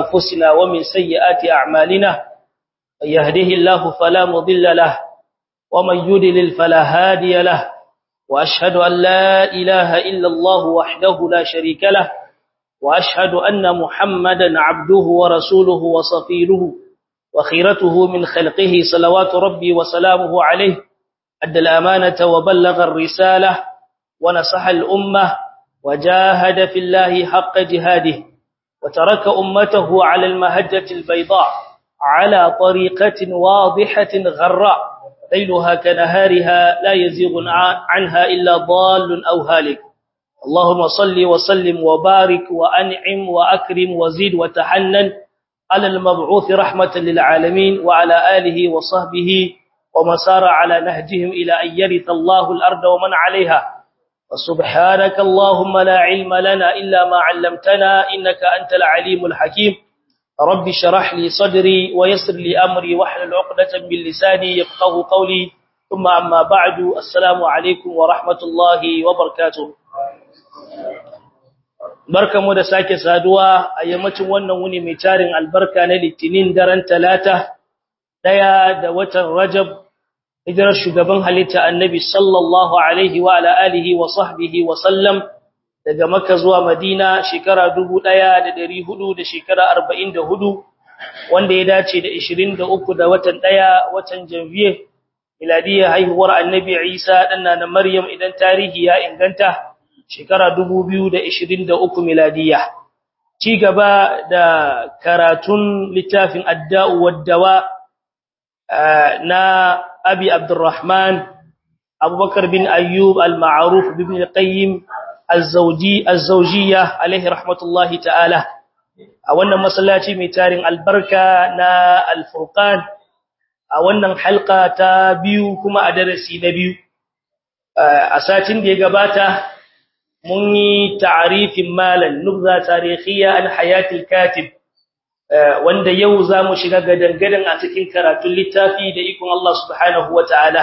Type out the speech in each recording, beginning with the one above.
أنفسنا ومن سيئات أعمالنا من يهده الله فلا مضل له ومن يدلل فلا هادي له وأشهد أن لا إله إلا الله وحده لا شريك له وأشهد أن محمدا عبده ورسوله وصفيله وخيرته من خلقه صلوات ربي وسلامه عليه أدى الأمانة وبلغ الرسالة ونصح الأمة وجاهد في الله حق جهاده وترك أمته على المهجة البيضاء على طريقة واضحة غراء ليلها كنهارها لا يزيغ عنها إلا ضال أو هالك اللهم صل وسلم وبارك وأنعم وأكرم وزيد وتحنن على المبعوث رحمة للعالمين وعلى آله وصحبه ومن سار على نهجهم إلى أن يرث الله الأرض ومن عليها وسبحانك اللهم لا علم لنا إلا ما علمتنا إنك أنت العليم الحكيم رب شرح لي صدري ويسر لي أمري واحلل عقدة من لساني يفقه قولي ثم أما بعد السلام عليكم ورحمة الله وبركاته barkamu da sake saduwa a yammacin wannan wuni mai tarin albarka na litinin daren talata daya da watan rajab hijirar shugaban halitta annabi sallallahu alaihi wa ala alihi wa sahbihi wa sallam daga makka zuwa madina shekara 1400 da shekara 44 wanda ya dace da 23 da watan daya watan janvier miladiyya haihuwar annabi isa danna na maryam idan tarihi ya inganta shekara 2023 miladiya ci gaba da karatun littafin adda'u waddawa na abi abdurrahman abubakar bin ayyub al-ma'ruf bin qayyim az-zawji az-zawjiyya alaihi rahmatullahi ta'ala a wannan masallaci mai tarin albarka na al-furqan a wannan halqa ta biyu kuma a darasi na biyu a satin da ya gabata mun yi ta'arifin malan nubza tarihiyya an hayatil katib wanda yau zamu shiga gadangadan a cikin karatun littafi da ikon Allah subhanahu wataala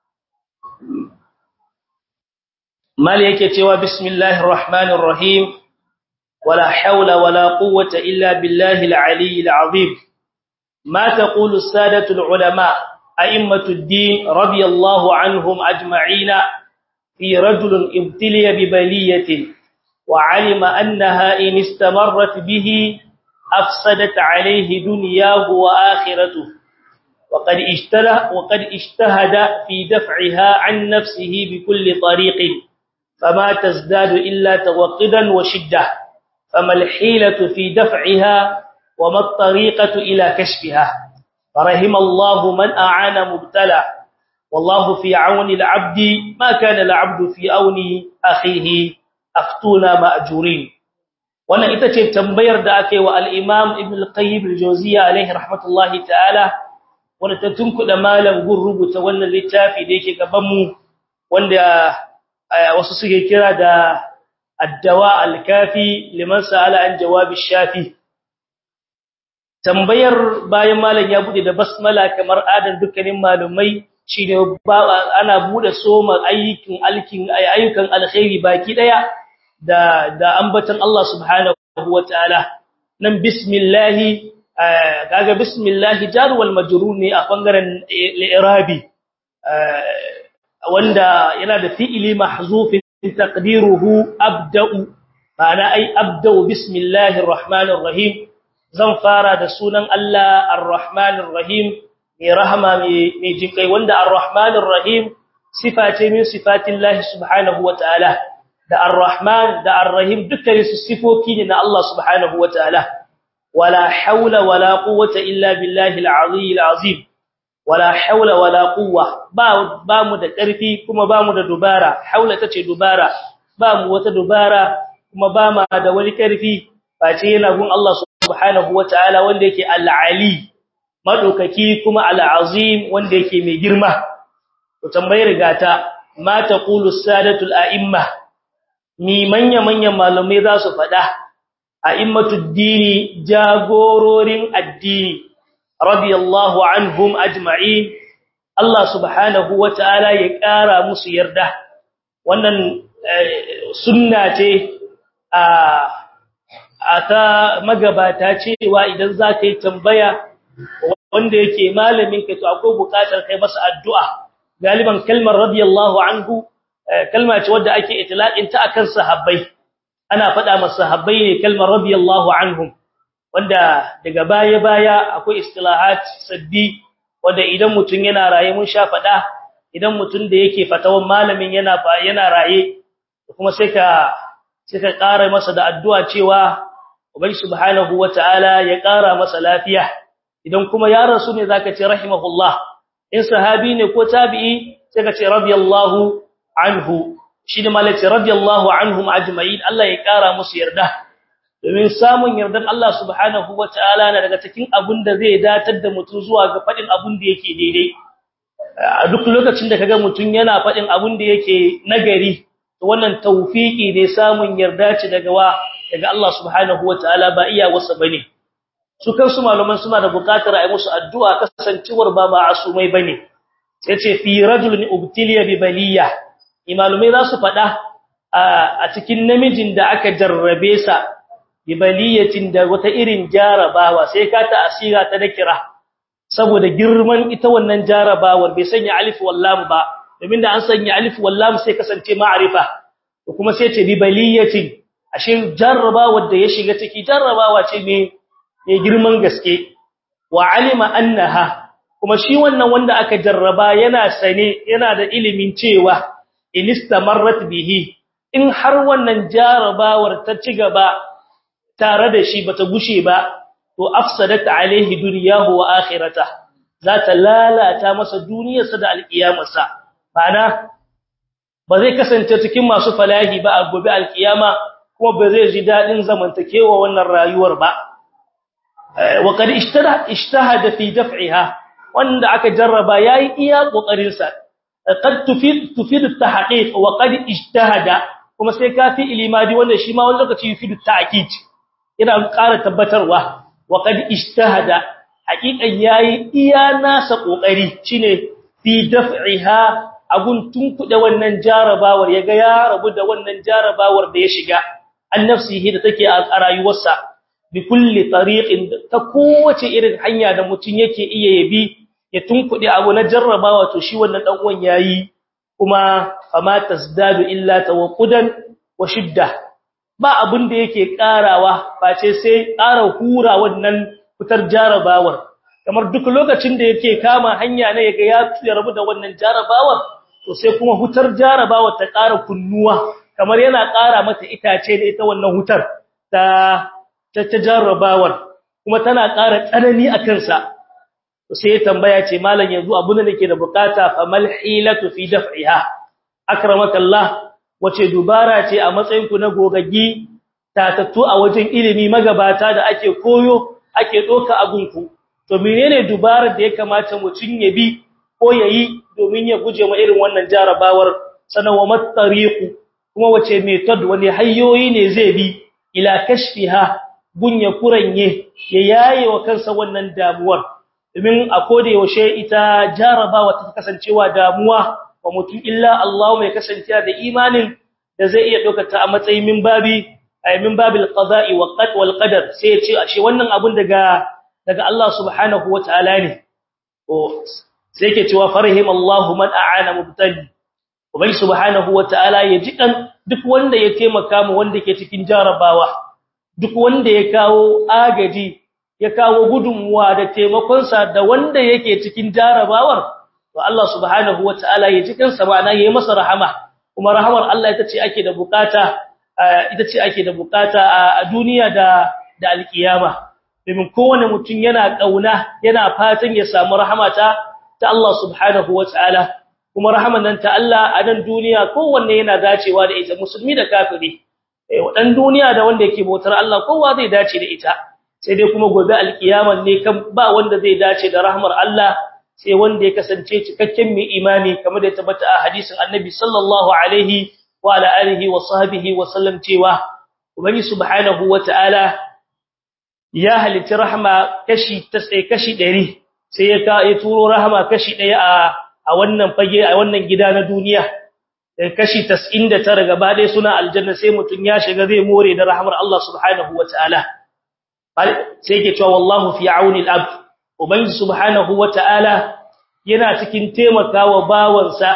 mal yake cewa bismillahir rahmanir rahim wala hawla wala quwwata illa billahi al-aliyyil azim ma taqulu as-sadatu al-ulama a'immatu ad-din radiyallahu anhum ajma'ina في رجل ابتلي ببلية وعلم أنها إن استمرت به أفسدت عليه دنياه وآخرته وقد اجتهد, وقد اجتهد في دفعها عن نفسه بكل طريق فما تزداد إلا توقدا وشدة فما الحيلة في دفعها وما الطريقة إلى كشفها فرحم الله من أعان مبتلى والله في عون العبد ما كان العبد في عون أخيه أفتونا مأجورين wannan ita ce tambayar da aka yi wa al-Imam Ibn al-Qayyim al-Jawziyya alayhi rahmatullahi ta'ala wanda ta tunkuda malam gun rubuta wannan littafi da yake gaban mu wanda wasu suke kira da ad-dawa al-kafi liman sa'ala an jawab ash-shafi tambayar bayan malam ya bude da basmala kamar adan dukkanin malumai shine ana bude soma ayyukan alkin ayyukan alkhairi baki daya da da ambatan Allah subhanahu wataala nan bismillah kaga bismillah jar wal majrur ne a bangaren al-i'rabi wanda yana da fi'ili mahzuf taqdiruhu abda'u ma'ana ai abda'u bismillahir rahmanir rahim zan fara da sunan Allah ar-rahmanir rahim mai rahama mai jinkai wanda ar-rahmanir rahim sifa ce min sifatillahi subhanahu wataala da ar-rahman da ar-rahim dukkan su sifofi ne na Allah subhanahu wataala wala haula wala quwwata illa billahi al-azim al-azim wala haula wala quwwa ba ba mu da karfi kuma ba mu da dubara haula tace dubara ba mu wata dubara kuma ba ma da wani karfi face yana gun Allah subhanahu wataala wanda yake al-ali madaukaki kuma al-azim wanda yake mai girma to tambayar gata ma taqulu sadatul a'imma ni manya manyan malamai za su fada a'immatud dini jagororin addini radiyallahu anhum ajma'in Allah subhanahu wataala ya kara musu yarda wannan sunna ce a a ta magabata cewa idan za ka yi tambaya wanda yake malamin ka to akwai bukatar kai masa addu'a galiban kalmar radiyallahu anhu kalma ce wadda ake itlaqin ta akan sahabbai ana faɗa masa sahabbai ne kalmar radiyallahu anhum wanda daga baya baya akwai istilahat sabbi wanda idan mutun yana raye mun sha faɗa idan mutun da yake fatawan malamin yana yana raye kuma sai ka sai ka ƙara masa da addu'a cewa ubangi subhanahu wataala ya ƙara masa lafiya idan kuma ya rasu ne zaka ce rahimahullah in sahabi ne ko tabi'i sai ka ce radiyallahu anhu shi ne malaci radiyallahu anhum ajma'in Allah ya kara musu yarda domin samun yardan Allah subhanahu wataala na daga cikin abin da zai datar da mutum zuwa ga fadin abin da yake daidai a duk lokacin da kaga mutum yana fadin abin da yake nagari to wannan tawfiki ne samun yarda ce daga wa daga Allah subhanahu wataala ba iya wasa bane su kansu malaman suna da bukatar a yi musu addu'a kasancewar ba ma'asumai bane sai ce fi rajulun ubtiliya bi baliya imalumai za su faɗa a cikin namijin da aka jarrabe sa bi baliyatin da wata irin jarabawa sai ka ta asira ta dakira saboda girman ita wannan jarabawar bai sanya alif wallam ba domin da an sanya alif wallam sai kasance ma'arifa to kuma sai ce bi baliyatin ashe jarrabawar da ya shiga ciki jarrabawa ce mai girman gaske wa alima annaha kuma shi wannan wanda aka jarraba yana sane yana da ilimin cewa inistamarrat bihi in har wannan jarabawar ta ci gaba tare da shi bata gushe ba to afsadat alaihi dunyahu wa akhirata za ta lalata masa duniyarsa da alkiyamarsa bana ba zai kasance cikin masu falahi ba a gobe alkiyama kuma ba zai ji dadin zamantakewa wannan rayuwar ba wa qad ishtahada fi daf'iha wanda aka jarraba yayi iya kokarin sa qad tufid tufid at-tahqiq wa qad ijtahada kuma sai kafi ilimadi wanda shi ma wani lokaci yufid at-ta'kid ina ƙara tabbatarwa wa qad ijtahada haqiqan yayi iya nasa kokari shine fi daf'iha abun tunkuda wannan jarabawar yaga ya rabu da wannan jarabawar da ya shiga annafsihi da take a rayuwarsa bi kulli tariqin ta kowace irin hanya da mutun yake iya yabi ya tunkuɗe abu na jarrabawa to shi wannan dan uwan yayi kuma fama tasdadu illa tawqudan wa shidda ba abin da yake karawa face sai ƙara hura wannan fitar jarrabawar kamar duk lokacin da yake kama hanya ne yaga ya rabu da wannan jarrabawar to sai kuma hutar jarrabawar ta ƙara kunnuwa kamar yana ƙara mata itace da ita wannan hutar ta ta jarrabawar kuma tana ƙara tsanani a kansa sai ya tambaya ce malam yanzu abun da nake da bukata fa mal hilatu fi daf'iha akramakallah wace dubara ce a matsayin ku na gogaggi tatattu a wajen ilimi magabata da ake koyo ake doka agunku to menene dubarar da ya kamata mutun ya bi ko yayi domin ya guje ma irin wannan jarabawar sanawa mattariqu kuma wace method wani hanyoyi ne zai bi ila kashfiha gunya kuranye ya yaye wa kansa wannan damuwar domin a koda yaushe ita jarabawa ta kasancewa damuwa wa mutum illa Allah mai kasancewa da imanin da zai iya dokata a matsayin min babi ay min babil qada'i wal qadar sai ya ce ashe wannan abun daga daga Allah subhanahu wataala ne to sai yake cewa farhim Allah man a'ana mubtali ubai subhanahu wataala ya jikan duk wanda ya taimaka mu wanda ke cikin jarabawa duk wanda ya kawo agaji ya kawo gudunmuwa da taimakonsa da wanda yake cikin jarabawar to Allah subhanahu wataala ya ji kansa ma'ana yayi masa rahama kuma rahamar Allah ita ce ake da bukata ita ce ake da bukata a duniya da da alkiyama domin kowane mutum yana kauna yana fatan ya samu rahama ta ta Allah subhanahu wataala kuma rahaman nan ta Allah a nan duniya kowanne yana dacewa da ita musulmi da kafiri eh wadan duniya da wanda yake bautar Allah kowa zai dace da ita sai dai kuma gobe alkiyama ne kan ba wanda zai dace da rahmar Allah sai wanda ya kasance cikakken mai imani kamar da tabbata a hadisin Annabi sallallahu alaihi wa ala alihi wa sahbihi wa sallam cewa ubangi subhanahu wataala ya halitta rahma kashi kashi 100 sai ya ka ya turo rahma kashi 1 a a wannan fage a wannan gida na duniya kashi 99 gaba ɗaya suna aljanna sai mutun ya shiga zai more da rahmar Allah subhanahu wataala sai yake cewa wallahu fi auni al-abd ubangi subhanahu wataala yana cikin taimakawa bawansa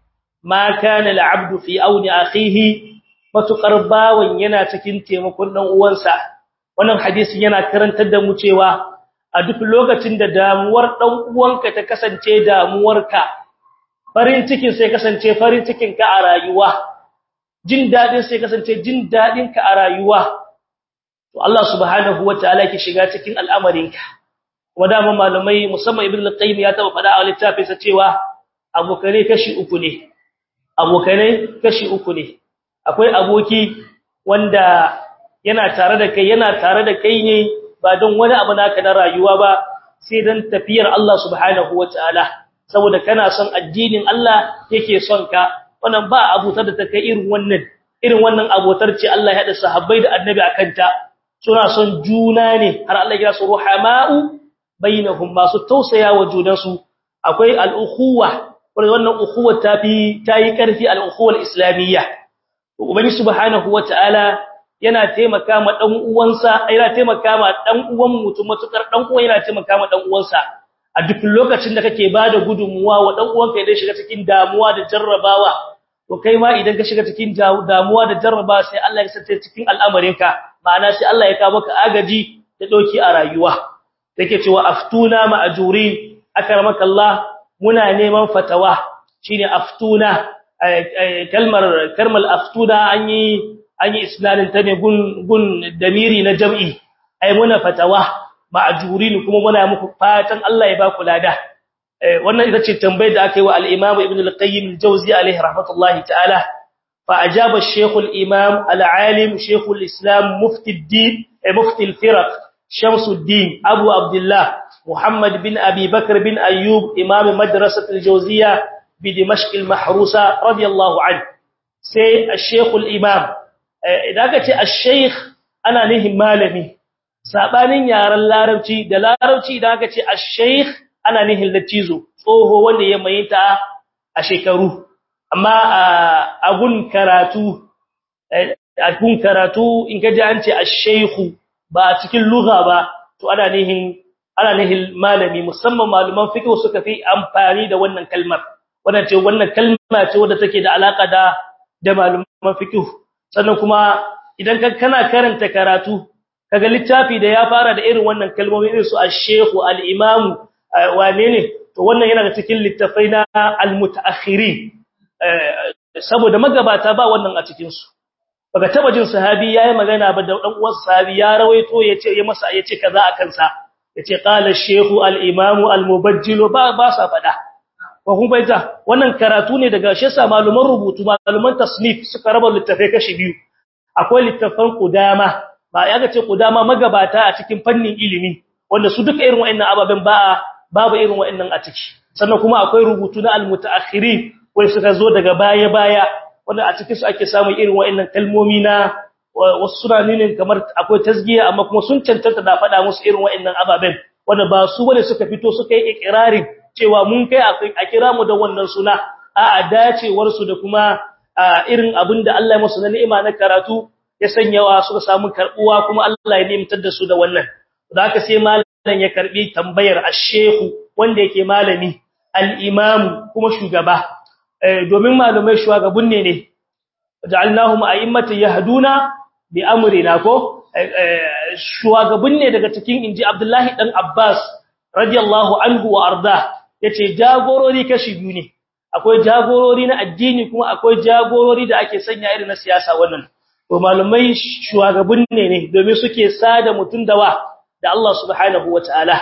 ma kana al-abdu fi auni akhihi matukar bawan yana cikin taimakon dan uwansa wannan hadisin yana karantar da mu cewa a duk lokacin da damuwar dan uwanka ta kasance damuwarka farin cikin sai kasance farin cikin ka a rayuwa jin dadin sai kasance jin dadin ka a rayuwa to Allah subhanahu wataala yake shiga cikin al'amarinka kuma da malamai musamman ibnu al-qayyim ya taba fada a littafinsa cewa abokane kashi uku ne abokane kashi uku ne akwai aboki wanda yana tare da kai yana tare da kai ne ba don wani abu naka na rayuwa ba sai dan tafiyar Allah subhanahu wataala saboda kana son addinin Allah yake son ka wannan ba abutar da ta kai irin wannan irin wannan abotar ce Allah ya hada sahabbai da annabi akan ta suna son juna ne har Allah ya su ruhama'u bainahum masu tausaya wa junansu akwai al-ukhuwa wannan ukhuwa tafi tayi karfi al-ukhuwa al-islamiyya ubangi subhanahu wataala yana taimaka ma dan uwansa yana taimaka ma dan uwan mutum matukar dan uwan yana taimaka ma dan uwansa a duk lokacin da kake bada gudunmuwa wa dan uwanka idan shiga cikin damuwa da jarrabawa to kai ma idan ka shiga cikin damuwa da jarrabawa sai Allah ya sace cikin al'amarinka ma'ana sai Allah ya kawo maka agaji da doki a rayuwa take cewa aftuna ma'jurin akramaka Allah muna neman fatawa shine aftuna kalmar kalmar aftuna an yi an yi isnadin ta ne gun gun damiri na jam'i ai muna fatawa ma'jurin kuma muna muku fatan Allah ya ba ku lada wannan ita ce tambayar da aka yi wa al-Imam Ibn al-Qayyim al-Jawzi alayhi rahmatullahi ta'ala fa ajaba al-Sheikh al-Imam al-Alim Sheikh al-Islam Mufti al-Din Mufti al-Firaq Shamsuddin Abu Abdullah Muhammad bin Abi Bakr bin Ayyub Imam Madrasah al-Jawziyya بدمشق المحروسة رضي الله عنه سي الشيخ الإمام إذا قلت الشيخ أنا نهم مالمي سابانين يارا اللارمتي دلارمتي إذا قلت الشيخ أنا نهم لتيزو فهو واني يمينتا أشيكرو أما أقول كراتو أقول كراتو إن كجا أنت الشيخ باتك اللغة با تو أنا نهم أنا نهم مالمي مسمى معلومان فكر وسكفي أمباني دا wannan kalmar wannan ce wannan kalma ce wadda take da alaka da da malaman fiqh sannan kuma idan ka kana karanta karatu kaga littafi da ya fara da irin wannan kalmomi irin su ash-shaykh al-imam wane ne to wannan yana da cikin littafai na al-mutaakhirin saboda magabata ba wannan a cikin su baka taba jin sahabi yayi magana ba da dan uwan sahabi ya rawaito yace ya masa yace kaza akan sa yace qala ash-shaykh al-imam al-mubajjil ba ba sa fada ko kun baita wannan karatu ne daga shi yasa maluman rubutu maluman tasnif suka raba littafai kashi biyu akwai littafan qudama ba ya ga ce qudama magabata a cikin fannin ilimi wanda su duka irin wa'annan ababen ba babu irin wa'annan a ciki sannan kuma akwai rubutu na almutaakhirin wanda suka zo daga baya baya wanda a cikin su ake samun irin wa'annan kalmomi na wasu sunanin kamar akwai tasgiya amma kuma sun cancanta da faɗa musu irin wa'annan ababen wanda ba su bane suka fito suka yi ikrarin cewa mun kai a kira mu da wannan suna a dacewar su da kuma irin abinda Allah ya musu na ni'ima na karatu ya sanyawa suka samu karbuwa kuma Allah ya nimtar da su da wannan da haka sai malam ya karbi tambayar ash-sheikh wanda yake malami al-imam kuma shugaba domin malamai shugabun ne ne ja'alnahum a'immatan yahduna bi amrina ko shugabun ne daga cikin inji Abdullahi dan Abbas radiyallahu anhu wa arda yace jagorori kashi biyu ne akwai jagorori na addini kuma akwai jagorori da ake sanya irin na siyasa wannan to malumai shugabun ne ne domin suke sada mutun dawa da Allah subhanahu wataala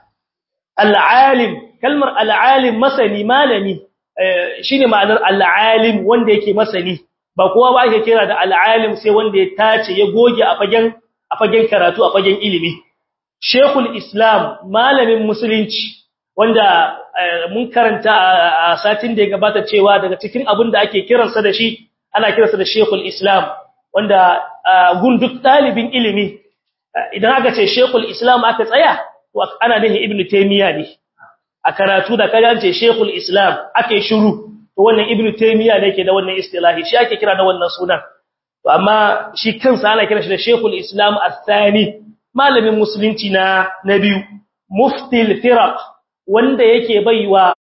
al-alim kalmar al-alim masani malami shine ma'anar al-alim wanda yake masani ba kowa ba ake kira da al-alim sai wanda ya tace ya goge a fagen a fagen karatu a fagen ilimi Sheikhul Islam malamin musulunci wanda mun karanta a satin da ya gabata cewa daga cikin abin da ake kiransa da shi ana kiransa da Sheikhul Islam wanda gun duk dalibin ilimi idan aka ce Sheikhul Islam aka tsaya to ana nufin Ibn Taymiyyah ne a karatu da kaga ce Sheikhul Islam ake shiru to wannan ibnu taymiya ne yake da wannan istilahi shi ake kira da wannan sunan to amma shi kansa ana kira shi da shaykhul islam athani malamin musulunci na na biyu muftil firaq wanda yake baiwa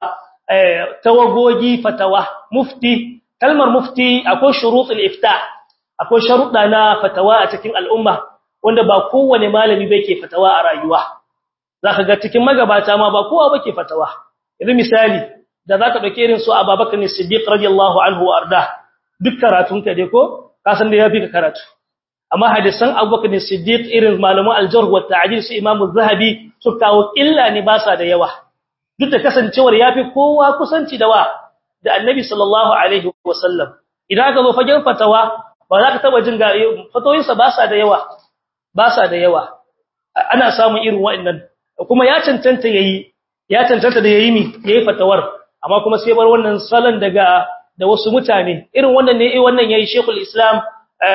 tawagogi fatawa mufti kalmar mufti akwai shurutul ifta akwai sharuɗa na fatawa a cikin al'umma wanda ba kowane malami bai ke fatawa a rayuwa zaka ga cikin magabata ma ba kowa bake fatawa yanzu misali da zaka dauke irin su Abubakar ne Siddiq radiyallahu anhu arda duk karatun ka dai ko ka san da yafi ka karatu amma hadisan Abubakar ne Siddiq irin malaman al-jarh wa ta'dil su Imam az-Zahabi su kawo illa ne ba sa da yawa duk da kasancewar yafi kowa kusanci da wa da Annabi sallallahu alaihi wasallam idan aka zo fagen fatawa ba za ka taba jin ga fatoyinsa ba sa da yawa ba sa da yawa ana samun irin wa'annan kuma ya cancanta yayi ya cancanta da yayi mi yayi fatawar amma kuma sai bar wannan salon daga da wasu mutane irin wannan ne wannan yayi Sheikhul Islam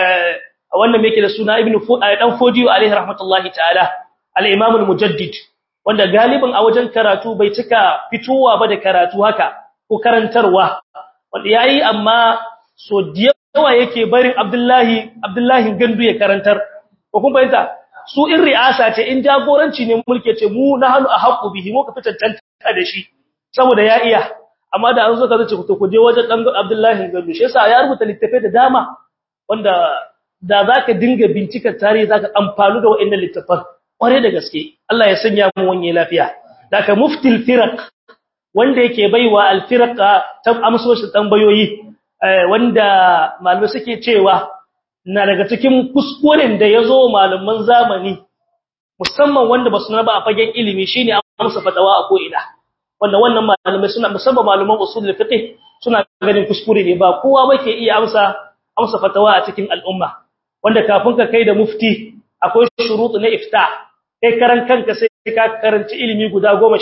wannan yake da suna Ibn dan Fodiyo alaihi rahmatullahi ta'ala al-Imam al-Mujaddid wanda galibin a wajen karatu bai cika fitowa ba da karatu haka ko karantarwa wanda yayi amma so yawa yake barin Abdullahi Abdullahi Gandu ya karantar ko kun bayyana su in ri'asa ce in jagoranci ne mulke ce mu na hannu a haƙu bihi mu ka fi cancanta da shi saboda ya iya amma da an zo ka zace ku ku je wajen dan Abdullahi Gandu shi yasa ya rubuta littafai da dama wanda da zaka dinga bincikar tarihi zaka amfanu da wa'annan littafan kware da gaske Allah ya sanya mu wanye lafiya daga muftil firaq wanda yake baiwa al firaq ta amsoshi tambayoyi wanda malamai suke cewa na daga cikin kuskuren da yazo malaman zamani musamman wanda basu na ba a fagen ilimi shine amsa fatawa a ko'ina wanda wannan malamai suna musamman malaman usul fiqh suna ganin kuskure ne ba kowa bake iya amsa amsa fatawa a cikin al'umma wanda kafin ka kai da mufti akwai shurutu na ifta kai karan kanka sai ka karanci ilimi guda 15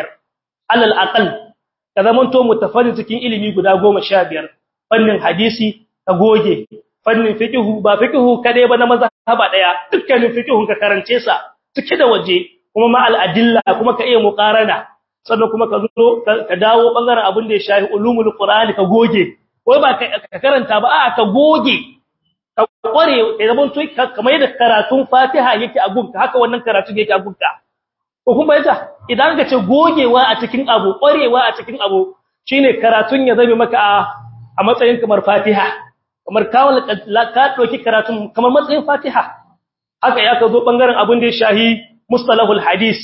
alal aqal ka zamanto mutafarrid cikin ilimi guda 15 fannin hadisi ka goge fannin fiqhu ba fiqhu kade ba na mazhaba daya dukkanin fiqhun ka karance sa cike da waje kuma ma al-adilla kuma ka iya muqarana sannan kuma ka zo ka dawo bangaren abin da ya shafi ulumul qur'ani ka goge wai ba ka karanta ba a ka goge ka kware da zaman to kamar yadda karatun Fatiha yake a gunka haka wannan karatu yake a gunka ko kuma yata idan ka ce gogewa a cikin abu kwarewa a cikin abu shine karatun ya zame maka a matsayin kamar Fatiha kamar kawal ka doki karatun kamar matsayin Fatiha haka ya ka zo bangaren abin da ya shahi mustalahul hadis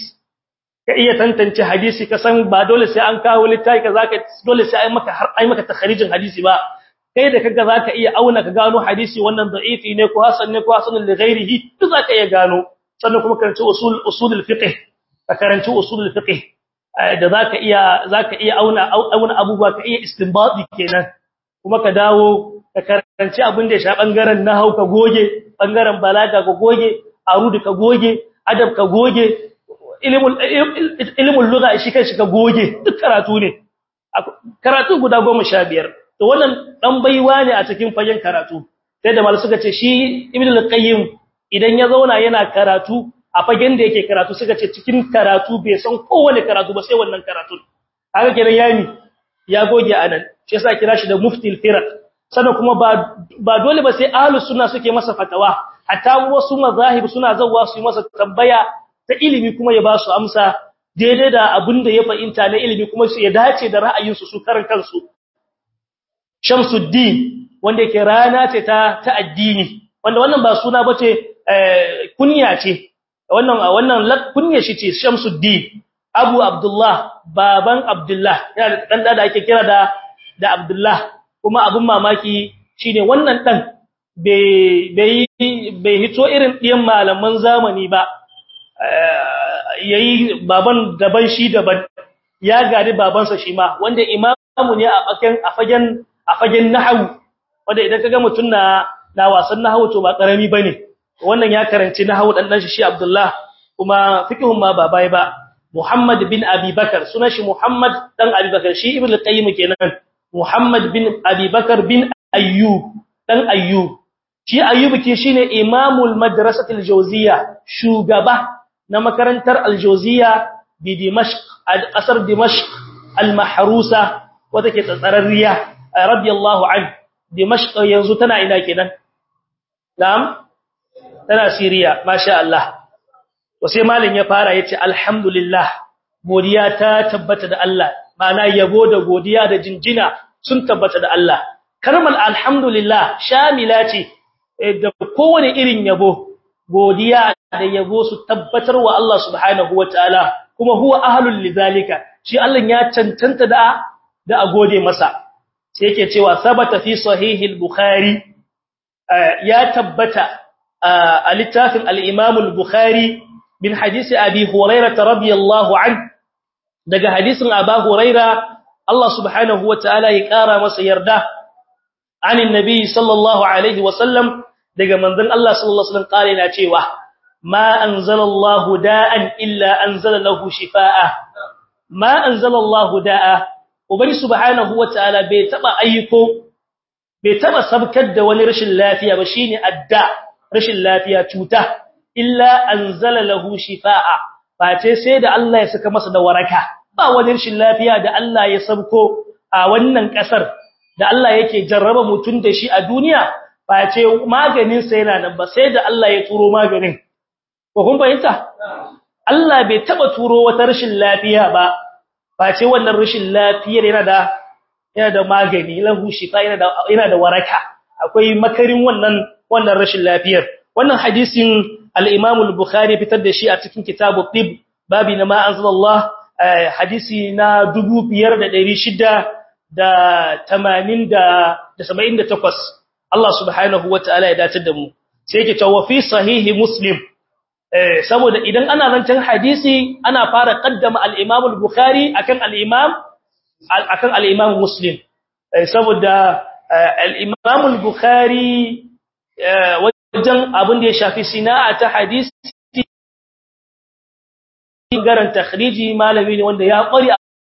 ka iya tantance hadisi ka san ba dole sai an kawo littafi ka zaka dole sai ai maka har ai maka takharijin hadisi ba kai da kaga zaka iya auna ka gano hadisi wannan da'ifi ne ko hasan ne ko hasan li ghairihi duk zaka iya gano sannan kuma karanci usul usulul fiqh ka karanci usulul fiqh da zaka iya zaka iya auna auna abubuwa ka iya istinbati kenan kuma ka dawo ka karanci abin da ya sha bangaren nahau ka goge bangaren balaga ka goge arudi ka goge adab ka goge ilimin lugha shi kai shi ka goge duk karatu ne karatu guda 15 to wannan dan baiwa ne a cikin fagen karatu sai da mal suka ce shi ibn al-qayyim idan ya zauna yana karatu a fagen da yake karatu suka ce cikin karatu bai san kowane karatu ba sai wannan karatu haka kenan yami ya goge anan shi yasa kira shi da muftil firaq sannan kuma ba ba dole ba sai ahlus sunna suke masa fatawa hatta wasu mazahib suna zawwa su yi masa tambaya ta ilimi kuma ya ba su amsa daidai da abin da ya fahimta na ilimi kuma su ya dace da ra'ayinsu su karan kansu Shamsuddin wanda yake rana ce ta ta addini wanda wannan ba suna bace kunya ce wannan wannan kunya shi ce Shamsuddin Abu Abdullah baban Abdullah yana dan da ake kira da da Abdullah kuma abun mamaki shine wannan dan bai bai bai hito irin diyan malaman zamani ba yayi baban daban shi daban ya gari babansa shi ma wanda imamu ne a fagen a fagen a fagen nahwu wanda idan kaga mutun na na wasan nahwu to ba karami bane wannan ya karanci nahwu dan dan shi Abdullah kuma fiqhun ma ba bai ba Muhammad bin Abi Bakar sunan shi Muhammad dan Abi Bakar shi Ibn al-Qayyim kenan Muhammad bin Abi Bakar bin Ayyub dan Ayyub shi Ayyub ke shine imamul madrasatil jawziya shugaba na makarantar aljauziya bi dimashq al-asr dimashq al-mahrusa wata ke tsatsararriya radiyallahu an dimashq yanzu tana ina kenan na'am tana siriya masha Allah to sai malin ya fara yace alhamdulillah godiya ta tabbata da Allah ma'ana yabo da godiya da jinjina sun tabbata da Allah kalmar alhamdulillah shamila ce da kowane irin yabo godiya da yabo su tabbatar wa Allah subhanahu wataala kuma huwa ahlul lidhalika shi Allah ya cancanta da da a gode masa sai yake cewa sabata fi sahihil bukhari ya tabbata a littafin al-imam al-bukhari bin hadisi abi hurairah radiyallahu an daga hadisin abu hurairah Allah subhanahu wataala ya kara masa yarda anin nabi sallallahu alaihi wasallam daga manzon Allah sallallahu alaihi wasallam kare na cewa ma anzalallahu da'an illa anzala lahu shifaa ma anzalallahu da'a ubani subhanahu wataala bai taba ayyuko bai taba sabkar da wani rashin lafiya ba shine adda rashin lafiya cuta illa anzala lahu shifaa face sai da Allah ya saka masa da waraka ba wani rashin lafiya da Allah ya sabko a wannan kasar da Allah yake jarraba mutun da shi a duniya face maganin sa yana nan ba sai da Allah ya turo maganin ko kun fahimta Allah bai taba turo wata rashin lafiya ba face wannan rashin lafiyar yana da yana da magani lahu shifa yana da yana da waraka akwai makarin wannan wannan rashin lafiyar wannan hadisin al-Imam al-Bukhari fitar da shi a cikin kitabu tib babi na ma anzalallah hadisi na 5678 Allah subhanahu wataala ya dace da mu sai yake cewa fi sahihi muslim saboda idan ana zancen hadisi ana fara kaddama al-Imam al-Bukhari akan al-Imam akan al-Imam Muslim saboda al-Imam al-Bukhari wajen abin da ya shafi sina'a ta hadisi garan takhriji malami ne wanda ya kware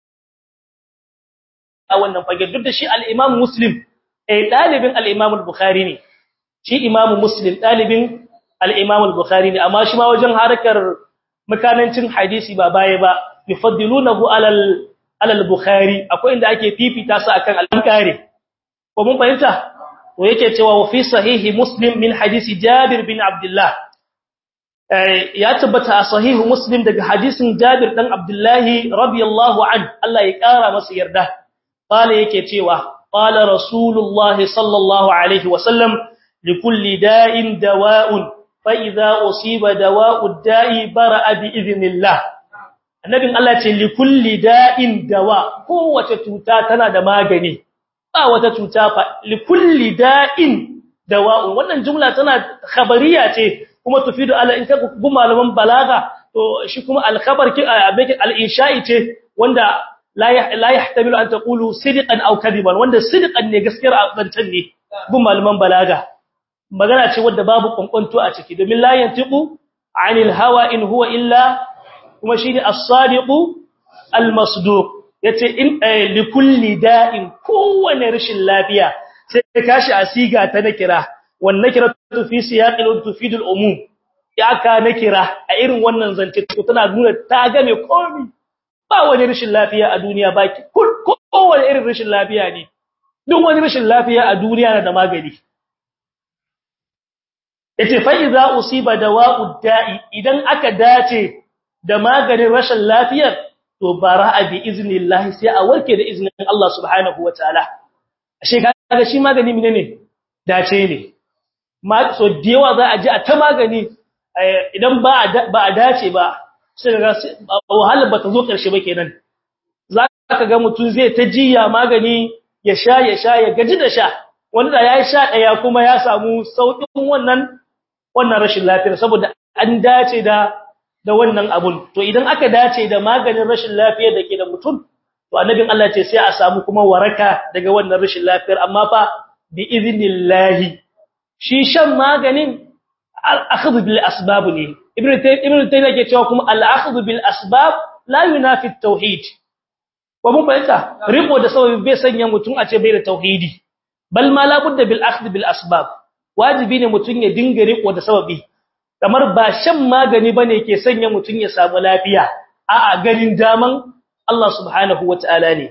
a wannan fage duk da shi al-Imam Muslim eh dalibin al-Imam al-Bukhari ne shi Imam Muslim dalibin al-Imam al-Bukhari ne amma shi ma wajen harkar makanancin hadisi ba baya ba yufaddilunahu alal alal Bukhari akwai inda ake fifita su akan al-Bukhari ko mun fahimta to yake cewa wa fi sahihi Muslim min hadisi Jabir bin Abdullah ya tabbata a sahihu Muslim daga hadisin Jabir dan Abdullah radiyallahu an Allah ya kara masa yarda qala yake cewa qala Rasulullah sallallahu alaihi wasallam likulli da'in dawa'un فإذا أصيب دواء الداء برأ بإذن الله annabin Allah ce li kulli da'in dawa kowace cuta tana da magani ba wata cuta fa li kulli da'in dawa wannan jumla tana khabariya ce kuma tufidu ala in ka bu malaman balaga to shi kuma al khabar ki al insha'i ce wanda la la yahtamilu an taqulu sidqan aw kadiban wanda sidqan ne gaskiyar zancen ne bu malaman balaga magana ce wadda babu kwankwanto a ciki domin la yantiqu anil hawa in huwa illa kuma shine as-sadiqu al-masduq yace in li kulli da'in kowane rashin lafiya sai kashi asiga ta nakira wan nakiratu fi siyaqil tufidul umum ya ka nakira a irin wannan zance to tana nuna ta game komai ba wani rashin lafiya a duniya baki kowane irin rashin lafiya ne duk wani rashin lafiya a duniya na da magani yace fa idza usiba dawa'ud da'i idan aka dace da maganin rashin lafiyar to bara'a bi iznillahi sai a warke da iznin Allah subhanahu wataala ashe kaga shi magani menene dace ne ma so dewa za a ji a ta magani idan ba ba a dace ba sai ga wahala ba ta zo karshe ba kenan zaka ga mutun zai ta jiya magani ya sha ya sha ya gaji da sha wanda ya sha daya kuma ya samu saukin wannan wannan rashin lafiyar saboda an dace da da wannan abun to idan aka dace da maganin rashin lafiyar da ke da mutum to annabin Allah ce sai a samu kuma waraka daga wannan rashin lafiyar amma fa bi idnillahi shi shan maganin al-akhdhu bil asbab ne ibnu ibnu taymiya ke cewa kuma al-akhdhu bil asbab la yunafi at-tauhid wa mun bayyana riko da sababi bai sanya mutum a ce bai da tauhidi bal ma la budda bil akhdh bil asbab wajibi ne mutum ya dinga riko da sababi kamar ba shan magani bane ke sanya mutum ya samu lafiya a'a ganin daman Allah subhanahu wataala ne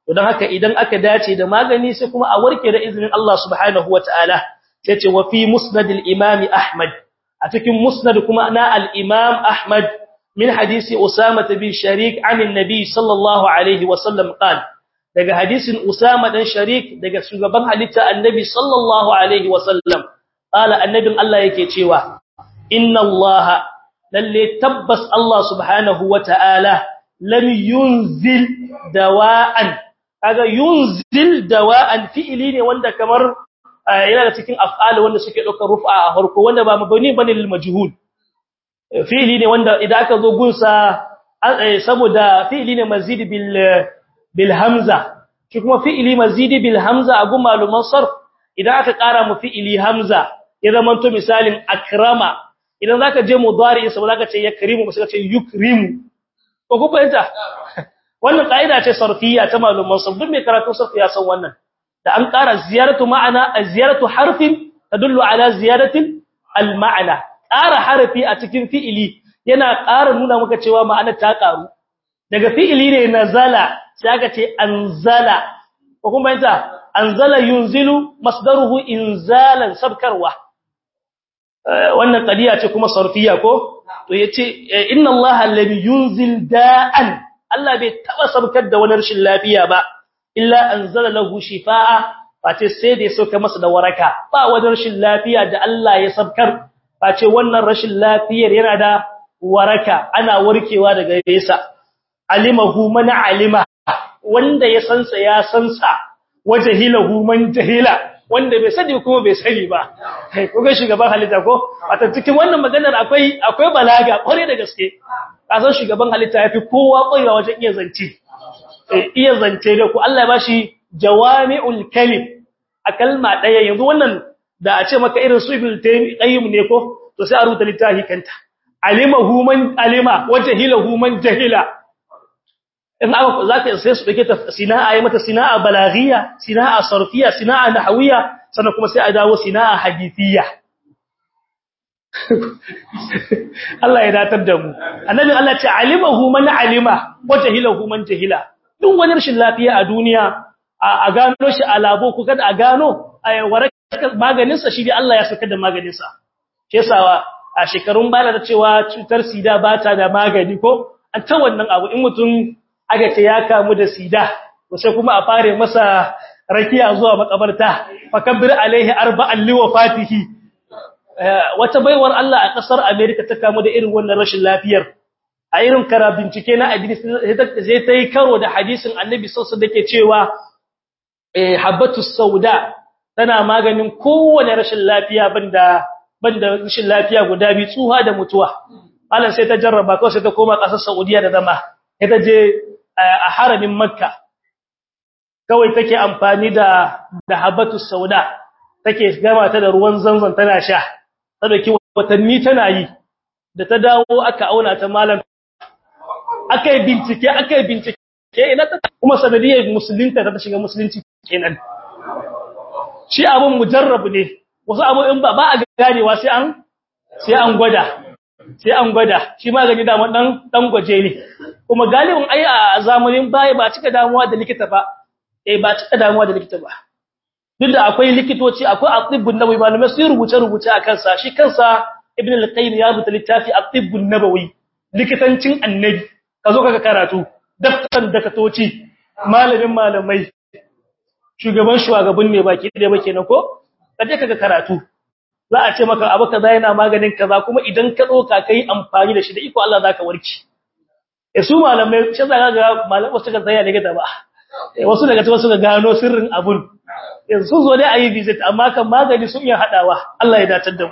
to dan haka idan aka dace da magani sai kuma a warke da izinin Allah subhanahu wataala sai ce wa fi musnad al-imam ahmad a cikin musnad kuma na al-imam ahmad min hadisi usama bin sharik an annabi sallallahu alaihi wasallam qala daga hadisin usama dan sharik daga shugaban halitta annabi sallallahu alaihi wasallam qala annabin Allah yake cewa inna allaha lalle tabbas Allah subhanahu wataala lam yunzil dawa'an kaga yunzil dawa'an fi'ili ne wanda kamar yana da cikin af'al wanda suke daukar rufa a harko wanda ba mabani bane lil majhul fi'ili ne wanda idan aka zo gunsa saboda fi'ili ne mazid bil bil hamza shi kuma fi'ili mazid bil hamza a gun maluman sarf idan aka kara mu fi'ili hamza ya zama to misalin akrama idan zaka je mudari sai zaka ce yakrimu sai ka ce yukrimu ko ku fahimta wannan kaida ce sarfiyya ta maluman sarf duk mai karatu sarf ya san wannan da an ƙara ziyaratu ma'ana ziyaratu harfin tadullu ala ziyaratin al-ma'na ƙara harfi a cikin fi'ili yana ƙara nuna maka cewa ma'anar ta ƙaru daga fi'ili ne nazala sai aka ce anzala ko kuma fahimta anzala yunzilu masdaruhu inzalan sabkarwa wannan qadiya ce kuma sarfiyya ko to yace inna allaha alladhi yunzil da'an Allah bai taba sabkar da wani rashin lafiya ba illa anzala lahu shifaa face sai da ya sauka masa da waraka ba wani rashin lafiya da Allah ya sabkar face wannan rashin lafiyar yana da waraka ana warkewa daga yasa alimahu man alima wanda ya sansa ya sansa wajhilahu man jahila wanda bai sani kuma bai sani ba kai ko ga shugaban halitta ko a cikin wannan maganar akwai akwai balaga kware da gaske kasan shugaban halitta yafi kowa kwaiwa wajen iya zance iya zance da ku Allah ya bashi jawami'ul kalim a kalma daya yanzu wannan da a ce maka irin su ibn tayyib ne ko to sai a rubuta littafi kanta alimahu man alima wajhilahu man jahila in aka zaka sai su dake ta sina'a yi mata sina'a balaghiya sina'a sarfiya sina'a nahwiya sannan kuma sai a dawo sina'a hadithiyya Allah ya datar da mu annabi Allah ce alimahu man alima wajhilahu man jahila duk wani rashin lafiya a duniya a gano shi a labo ko kada a gano a warakar maganin sa shi dai Allah ya saka da maganin sa ke sawa a shekarun bala da cewa cutar sida ba ta da magani ko an ta wannan abu in mutum aka ce ya kamu da sida to sai kuma a fare masa rakiya zuwa makabarta fakabbir alaihi arba'an liwafatihi wata baiwar Allah a kasar America ta kamu da irin wannan rashin lafiyar a irin kara bincike na addini sai ta yi karo da hadisin Annabi sallallahu alaihi wasallam cewa eh habatu sauda tana maganin kowane rashin lafiya banda banda rashin lafiya guda biyu tsuha da mutuwa Allah sai ta jarraba ko sai ta koma kasar Saudiya da zama ita je a haramin Makka kawai take amfani da da habatu sauda take gama ta da ruwan zanzan tana sha ta dauki watanni tana yi da ta dawo aka auna ta malam aka yi bincike aka yi bincike ina ta kuma sanadiyar musulunta ta shiga musulunci kenan shi abun mujarrab ne wasu abu in ba ba a ganewa sai an sai an gwada sai an gwada shi magani da dan dan gwaje ne kuma galibin ai a zamanin baya ba cika damuwa da likita ba eh ba cika damuwa da likita ba duk da akwai likitoci akwai atibbun nabawi malamai sun rubuce rubuce akan sa shi kansa ibn al-qayyim ya rubuta littafi atibbun nabawi likitancin annabi kazo kaga karatu daftan dakatoci malamin malamai shugaban shugaban ne baki da bake na ko kaje kaga karatu za a ce maka abu kaza yana maganin kaza kuma idan ka doka kai amfani da shi da iko Allah zaka warke eh su malamai shi zaka ga malamai wasu ga tsaya daga ba wasu daga cikin wasu ga gano sirrin abun yanzu zo dai ayi visit amma kan magani sun iya hadawa Allah ya dace da mu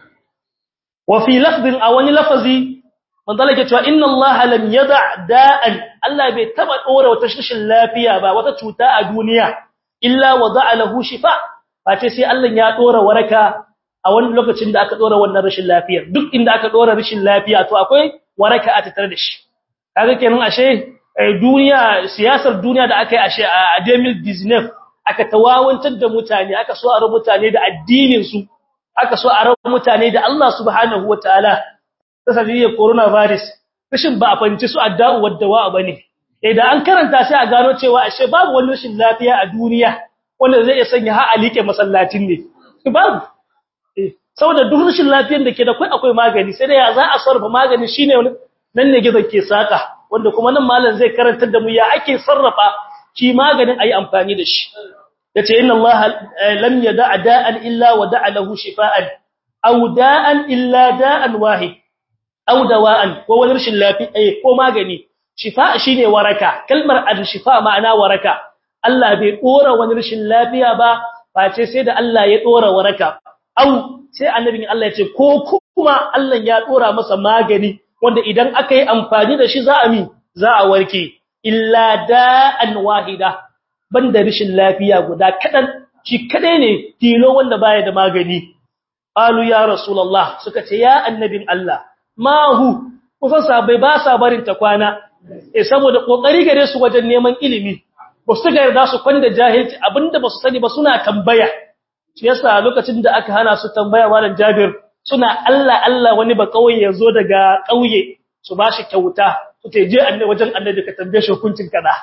wa fi lafdin a wani lafazi manzo yake cewa inna Allah lam yada da'an Allah bai taba dora wata shishin lafiya ba wata cuta a duniya illa wada'a lahu shifa face sai Allah ya dora waraka a wani lokacin da aka dora wannan rashin lafiyar duk inda aka dora rashin lafiya to akwai waraka a tattare da shi kaga kenan ashe duniya siyasar duniya da aka yi ashe a 2019 aka tawawantar da mutane aka so a rabu mutane da addinin su aka so a rabu mutane da Allah subhanahu wataala ta sabiyar coronavirus rashin ba a fanci su adda'u waddawa bane idan an karanta sai a gano cewa ashe babu wani rashin lafiya a duniya wanda zai iya sanya ha alike masallacin ne babu saboda duk rashin lafiyar da ke da kai akwai magani sai da ya za a sarrafa magani shine nan ne gizo ke saka wanda kuma nan malam zai karantar da mu ya ake sarrafa shi maganin ayi amfani da shi yace inna allaha lam yada'a da'an illa wa da'a lahu shifaan aw da'an illa da'an wahid aw dawa'an ko wani rashin lafiya ko magani shifa shine waraka kalmar al-shifa ma'ana waraka Allah bai dora wani rashin lafiya ba face sai da Allah ya dora waraka aw sai annabin Allah ya ce ko kuma Allah ya dora masa magani wanda idan aka yi amfani da shi za a mi za a warke illa da'an wahida banda rashin lafiya guda kadan shi kadai ne tilo wanda baya da magani qalu ya rasulullah suka ce ya annabin Allah ma hu kusan sabai ba sa barin ta kwana eh saboda kokari gare su wajen neman ilimi ba su ga yarda su kwanda jahilci abinda ba su sani ba suna tambaya shi yasa lokacin da aka hana su tambaya malam Jabir suna Allah Allah wani ba kauye yazo daga kauye su bashi kyauta su ce je annabi wajen annabi ka tambaye shi hukuncin kada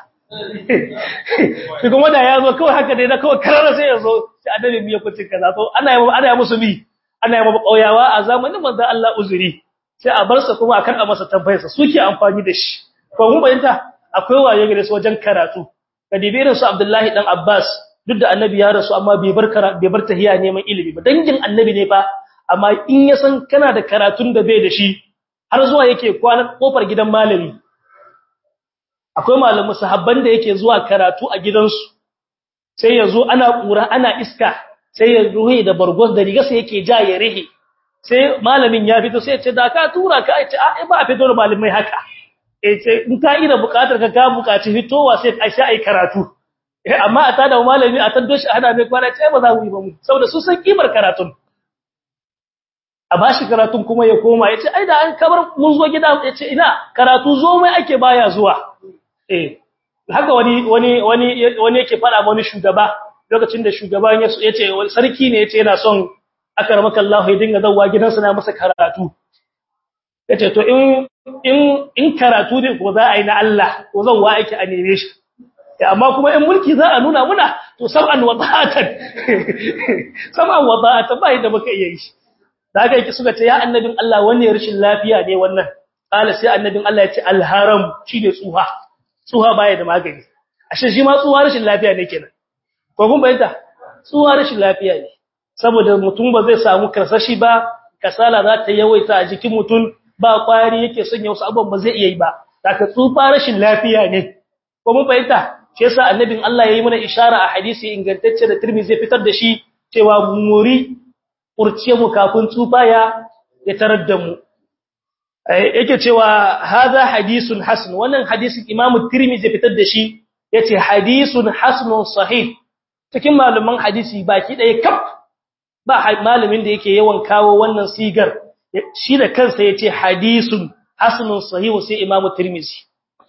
kuma da yazo kawai haka dai na kawai karara sai yazo sai annabi mi hukuncin kaza to ana yi ana yi musu bi ana yi maba kauyawa a zamanin manzon Allah uzuri sai a bar sa kuma akan a masa tambayarsa suke amfani da shi ko mun bayyana akwai waye gare su wajen karatu kadibirin su Abdullahi dan Abbas duk da annabi ya rasu amma bai bar bai bar tahiya neman ilimi ba dangin annabi ne fa amma in ya san kana da karatun da bai da shi har zuwa yake kwana kofar gidan malami akwai malamu sahabban da yake zuwa karatu a gidansu sai ya zo ana kura ana iska sai ya ruhi da bargos da riga sai yake ja ya rihe sai malamin ya fito sai ya ce da ka tura ka ce a ba a fito da malamai haka eh ce in ka ida bukatar ka ka bukaci fitowa sai ai sai ai karatu eh amma a tada malami a tando shi hada mai kwana ce ba za mu yi ba mu saboda su san kimar karatun a bashi karatun kuma ya koma yace ai da an kabar mun zo gida yace ina karatu zo mai ake baya zuwa eh haka wani wani wani wani yake fada wani shugaba lokacin da shugaban ya yace wani sarki ne yace yana son akramaka Allah ya dinga zawwa gidansa na masa karatu yace to in in in karatu ne ko za a yi na Allah ko zan wa yake a neme shi amma kuma in mulki za a nuna muna to sam'an wada'atan sam'an wada'atan bai da muka iya yi da haka yake suka ce ya annabin Allah wani rashin lafiya ne wannan kala sai annabin Allah ya ce alharam shine tsuha tsuha baya da magani ashe shi ma tsuha rashin lafiya ne kenan ko kun bayyana tsuha rashin lafiya ne saboda mutum ba zai samu karsashi ba kasala za ta yawaita a jikin mutum ba kwari yake sanya wasu abubuwan ba zai iya yi ba daga tsufa rashin lafiya ne ko mun fahimta shi yasa annabin Allah yayi mana ishara a hadisi ingantacce da Tirmidhi zai fitar da shi cewa muri kurce mu kafin tsufa ya ya tarar da mu yake cewa hadha hadisun hasan wannan hadisin Imam Tirmidhi zai fitar da shi yace hadisun hasanun sahih cikin malaman hadisi baki ɗaya kaf ba malamin da yake yawan kawo wannan sigar shi da kansa yace hadisun hasanun sahih sai Imam Tirmidhi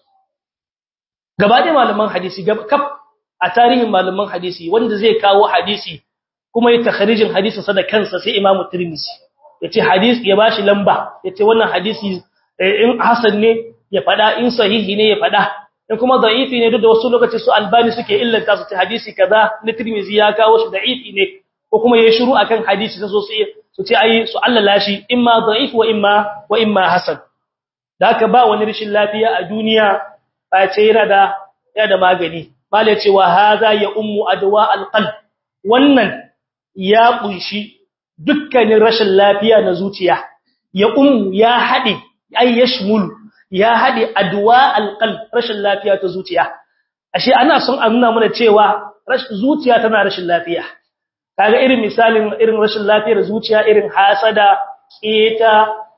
gaba da malaman hadisi kaf a tarihin malaman hadisi wanda zai kawo hadisi kuma ya takharijin hadisin sa da kansa sai Imam Tirmidhi yace hadisi ya bashi lamba yace wannan hadisi in hasan ne ya fada in sahihi ne ya fada in kuma da'ifi ne duk da wasu lokaci su albani suke illanta su ce hadisi kaza na Tirmidhi ya kawo shi da'ifi ne ko kuma yayi shiru akan hadisi sai su su ce ai su allala shi imma da'if wa imma wa imma hasan da haka ba wani rishin lafiya a duniya ba ce yana da yana da magani malai ce wa hadha ya ummu adwa alqalb wannan ya kunshi dukkanin rashin lafiya na zuciya ya ummu ya hade ay yashmul ya hade adwa alqalb rashin lafiya ta zuciya ashe ana son a nuna mana cewa rashin zuciya tana rashin lafiya kaga irin misalin irin rashin lafiyar zuciya irin hasada keta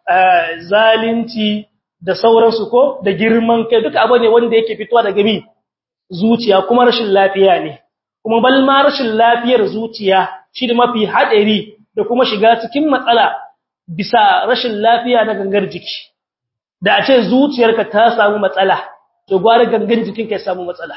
zalunci da sauransu ko da girman kai duka abu ne wanda yake fitowa daga mi zuciya kuma rashin lafiya ne kuma bal ma rashin lafiyar zuciya shi da mafi hadari da kuma shiga cikin matsala bisa rashin lafiya na gangar jiki da a ce zuciyarka ta samu matsala to gwara gangan jikinka ya samu matsala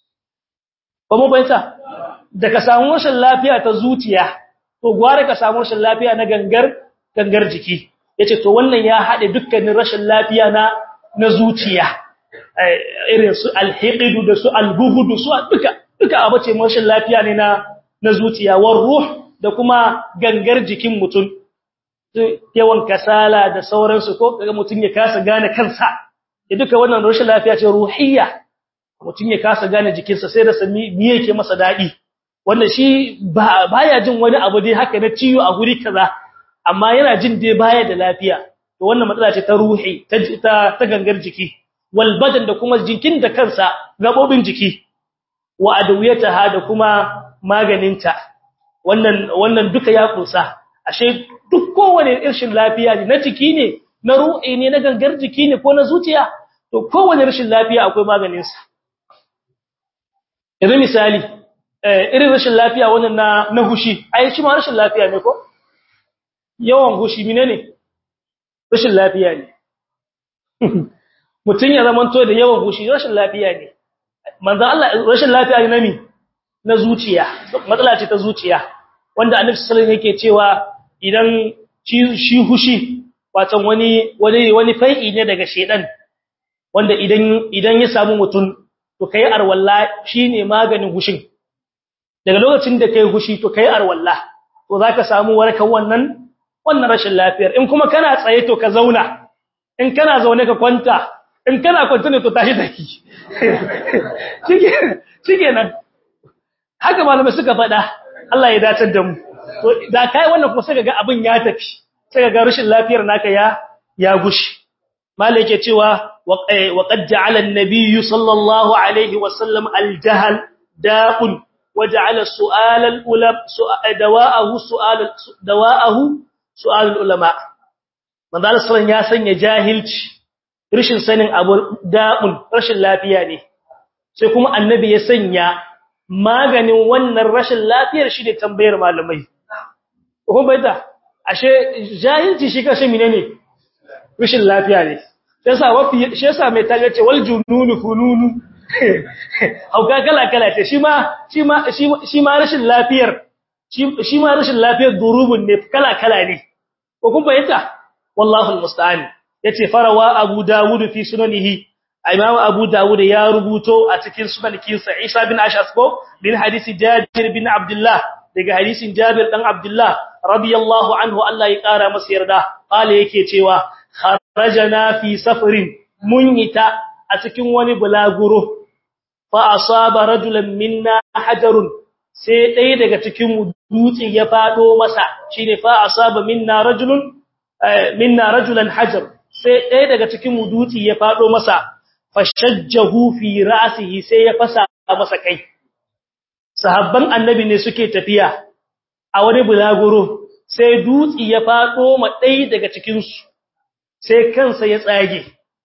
ba mu bayyana da ka samu rashin lafiya ta zuciya to gwara ka samu rashin lafiya na gangar gangar jiki yace to wannan ya hade dukkanin rashin lafiya na na zuciya irin su alhiqidu da su albughdu su duka duka abace mashin lafiya ne na na zuciya war ruh da kuma gangar jikin mutum yawan kasala da sauransu ko kaga mutum ya kasa gane kansa ya duka wannan rashin lafiya ce ruhiyya mutum ya kasa gane jikinsa sai da sami me yake masa dadi wanda shi baya jin wani abu dai haka na ciwo a guri kaza amma yana jin dai baya da lafiya to wannan matsala ce ta ruhi ta ta gangar jiki wal badan da kuma jikin da kansa gabobin jiki wa adawiyataha da kuma maganinta wannan wannan duka ya kusa ashe duk kowane irin lafiya ne na jiki ne na ruhi ne na gangar jiki ne ko na zuciya to kowane rashin lafiya akwai maganin sa idan misali irin rashin lafiya wannan na na hushi ai shi ma rashin lafiya ne ko yawan hushi menene rashin lafiya ne mutun ya zamanto da yawan hushi rashin lafiya ne manzo Allah rashin lafiya ne nami na zuciya matsala ce ta zuciya wanda annabi sallallahu alaihi yake cewa idan shi hushi watan wani wani wani fai'i ne daga shedan wanda idan idan ya samu mutun to kai arwalla shine maganin hushin daga lokacin da kai hushi to kai arwalla to zaka samu warkan wannan wannan rashin lafiyar in kuma kana tsaye to ka zauna in kana zaune ka kwanta in kana kwanta ne to tashi daki shike nan haka malamai suka faɗa Allah ya dace da mu to da kai wannan kuma sai ga abin ya tafi sai ga rashin lafiyar naka ya ya gushi malai yake cewa wa qad ja'ala an-nabiy sallallahu alaihi wa sallam al-jahl da'un wa ja'ala su'al al-ulama dawa'ahu su'al dawa'ahu su'al al-ulama manzo Allah ya sanya jahilci rashin sanin abu da'un rashin lafiya ne sai kuma annabi ya sanya maganin wannan rashin lafiyar shi ne tambayar malamai ko bai da ashe jahilci shi kashe menene rashin lafiya ne sai sa wafi shi yasa mai taga ce wal jununu fununu hauka kala kala ce shi ma shi ma shi ma rashin lafiyar shi ma rashin lafiyar durubun ne kala kala ne ko kun bayyana wallahu almusta'an yace farawa abu dawud fi sunanihi imam abu dawud ya rubuto a cikin sunankinsa isa bin ashas ko bin hadisi jabir bin abdullah daga hadisin jabir dan abdullah radiyallahu anhu Allah ya kara masa yarda qala yake cewa kharajana fi safarin munyita a cikin wani bulaguro fa asaba rajulan minna hajarun sai dai daga cikin dutse ya fado masa shine fa asaba minna rajulun minna rajulan hajar sai dai daga cikin dutse ya fado masa fashajjahu fi ra'sihi sai ya fasa masa kai sahabban annabi ne suke tafiya a wani bulaguro sai dutsi ya fado ma dai daga cikin su sai kansa ya tsage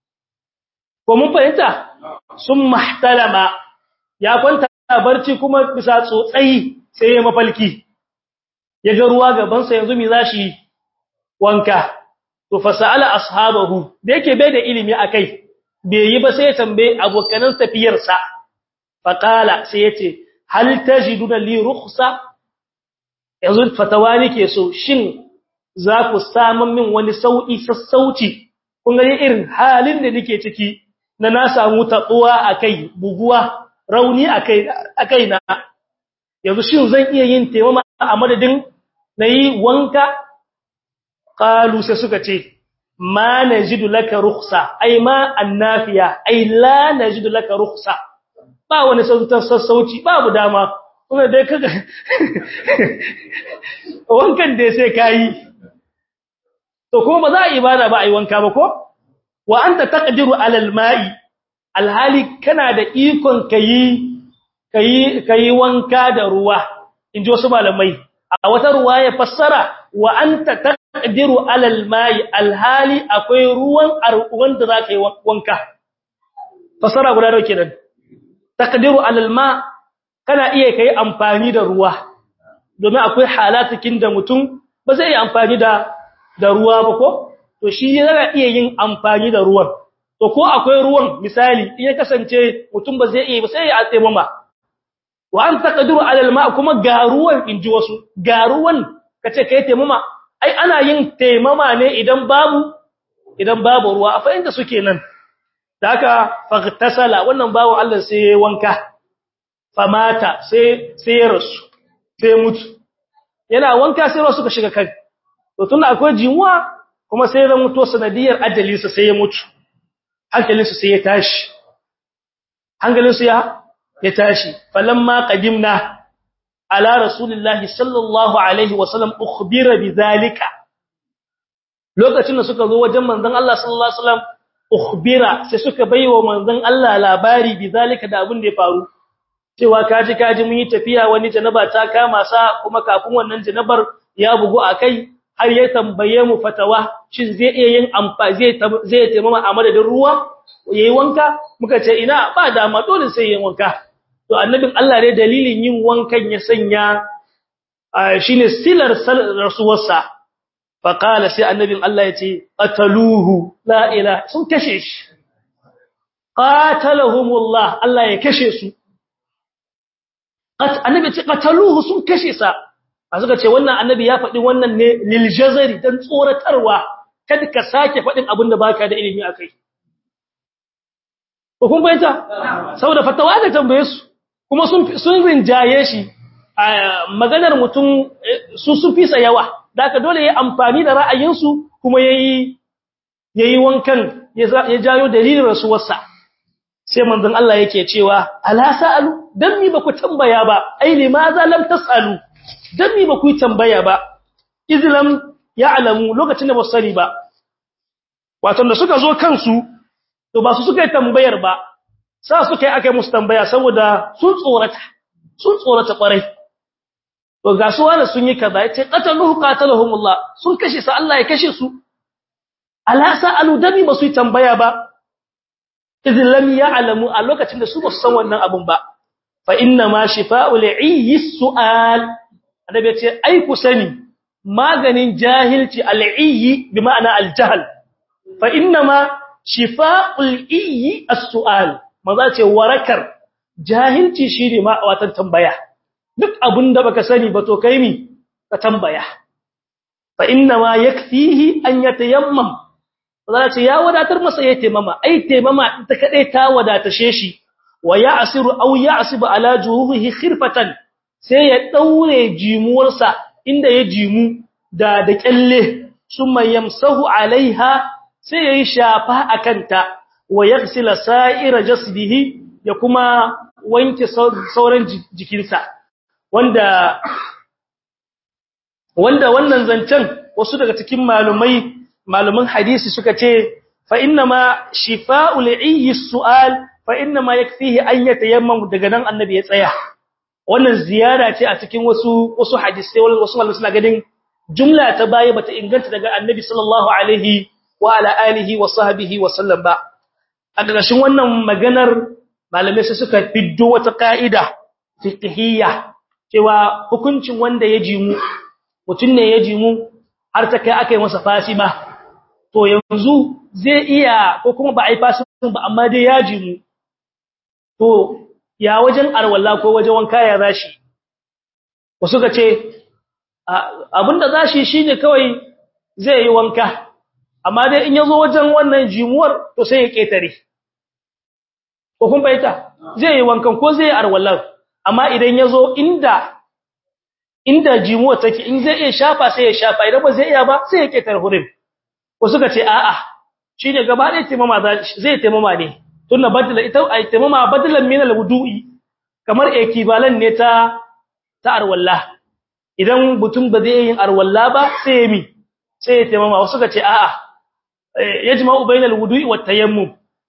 ko mun fahimta sun mahtalama ya kwanta barci kuma bisa tsotsayi sai ya mafalki ya ga ruwa gaban sa yanzu mi zashi wanka to fasala ashabahu da yake bai da ilimi akai bai yi ba sai ya tambaye abokanan tafiyarsa faqala sai yace hal tajiduna li rukhsa yanzu fatawa nake so shin za ku samu min wani sauki sassauci kun ga irin halin da nake ciki na na samu tabuwa akai buguwa rauni akai akai na yanzu shin zan iya yin taimama a madadin nayi wanka qalu sai suka ce ma najidu laka rukhsa ai ma annafiya ai la najidu laka rukhsa ba wani sassauci babu dama kuma dai kaga wankan dai sai kai to kuma ba za a ibada ba ai wanka ba ko wa anta taqdiru ala alma'i alhali kana da ikon kai kai kai wanka da ruwa inji wasu malamai a wata ruwa ya fassara wa anta taqdiru ala alma'i alhali akwai ruwan arwan da zaka yi wanka fassara guda nawa kenan taqdiru ala alma kana iya kai amfani da ruwa domin akwai halatukin da mutum ba zai yi amfani da da ruwa ba ko to shi yana iya yin amfani da ruwan to ko akwai ruwan misali in ya kasance mutum ba zai iya ba sai ya tsaimama wa an taqdiru ala alma kuma ga ruwan inji wasu ga ruwan kace kai taimama ai ana yin taimama ne idan babu idan babu ruwa a fahimta suke nan haka faghtasala wannan bawon Allah sai yayi wanka famata sai sai ya rasu sai mutu yana wanka sai wasu ka shiga kai to tun akwai jimuwa kuma sai ya mutu sanadiyar ajalinsa sai ya mutu hankalinsa sai ya tashi hankalinsa ya ya tashi falamma qadimna ala rasulillahi sallallahu alaihi wasallam ukhbira bidhalika lokacin da suka zo wajen manzon Allah sallallahu alaihi wasallam ukhbira sai suka baiwa manzon Allah labari bidhalika da abin da ya faru cewa kaji kaji mun yi tafiya wani janaba ta kama sa kuma kafin wannan janabar ya bugu akai har ya tambaye mu fatawa shin zai iya yin amfani zai zai taimama a madadin ruwa yayi wanka muka ce ina ba dama dole sai yin wanka to annabin Allah ne dalilin yin wankan ya sanya shine silar rasuwarsa fa qala sai annabin Allah yace qataluhu la ilaha sun kashe shi qatalahumullah Allah ya kashe su annabi ce qataluhu sun kashe sa a suka ce wannan annabi ya faɗi wannan ne lil jazari dan tsoratarwa kada ka sake faɗin abin da baka da ilimi akai ko kun bayyana saboda fatawa da tambaye su kuma sun sun rinjaye shi maganar mutum su su fisa yawa da dole yayi amfani da ra'ayinsu kuma yayi yayi wankan ya jayo dalilin rasuwarsa sai manzon Allah yake cewa ala sa'alu dan mi baku tambaya ba ai limaza lam tasalu dan mi baku tambaya ba izlam ya'lamu lokacin da basari ba wato da suka zo kansu to ba su suka yi tambayar ba sa suka yi akai musu tambaya saboda sun tsorata sun tsorata kwarai to ga su wani sun yi kaza yace qataluhu qatalahumullah sun kashe sa Allah ya kashe su ala sa'alu dan mi ba su yi tambaya ba idin lam ya'lamu a lokacin da su ba su san wannan abun ba fa inna ma shifa'u li'i su'al annabi ya ce ai ku sani maganin jahilci al'i bi ma'ana al-jahl fa inna ma shifa'u li'i as-su'al maza ce warakar jahilci shine ma watan tambaya duk abun da baka sani ba to kai mi ka tambaya fa inna ma yakfihi an yatayammam za ce ya wadatar masa ya taimama ai taimama ita kadai ta wadatashe shi wa ya'siru aw ya'sibu ala juhuhi khirfatan sai ya daure jimuwarsa inda ya jimu da da kyalle summa yamsahu alaiha sai yayi shafa akanta wa yaghsila sa'ira jasdihi ya kuma wanke sauran jikinsa wanda wanda wannan zancen wasu daga cikin malumai malumin hadisi suka ce fa inna ma shifa'ul ayyi su'al fa inna ma yakfihi an yatayammam daga nan annabi ya tsaya wannan ziyara ce a cikin wasu wasu hadisi wasu malamai suna gadin jumla ta baya bata inganta daga annabi sallallahu alaihi wa ala alihi wa sahbihi wa sallam ba a ƙarshen wannan maganar malamai sai suka fiddo wata ka'ida fiqhiyya cewa hukuncin wanda ya jimu mutun ne ya jimu har ta kai aka yi masa fasima to yanzu zai iya ko kuma ba a yi fasin ba amma dai ya jimu to ya wajen arwalla ko wajen wanka ya zashi wasu ka ce abinda zashi shine kawai zai yi wanka amma dai in yazo wajen wannan jimuwar to sai ya ketare ko kun bayyana zai yi wankan ko zai yi arwallar amma idan yazo inda inda jimuwar take in zai iya shafa sai ya shafa idan ba zai iya ba sai ya ketare hurin ko suka ce a'a shine gaba ɗaya taimama zai taimama ne tunda badala ita ai taimama badalan min alwudu'i kamar equivalent ne ta ta arwalla idan mutum ba zai yin arwalla ba sai ya mi sai ya taimama wasu suka ce a'a yajma'u bainal wudu'i wat tayammum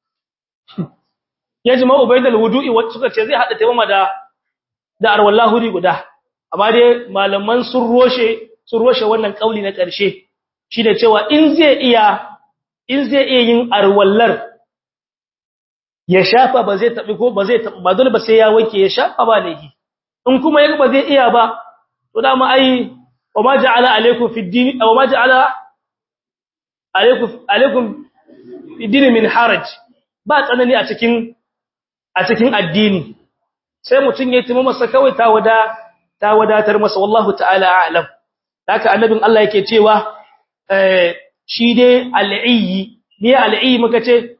yajma'u bainal wudu'i wat suka ce zai hada taimama da da arwalla huri guda amma dai malaman sun roshe sun roshe wannan kauli na ƙarshe shi da cewa in zai iya in zai iya yin arwallar ya shafa ba zai tabi ko ba zai ba dole ba sai ya wanke ya shafa ba laifi in kuma yaga ba zai iya ba to dama ai wa ma ja'ala alaykum fi din wa ma ja'ala alaykum alaykum fi din min haraj ba tsanani a cikin a cikin addini sai mutun ya timo masa kawai ta wada ta wadatar masa wallahu ta'ala a'lam haka annabin Allah yake cewa shi dai al'iyyi ne al'iyyi muka ce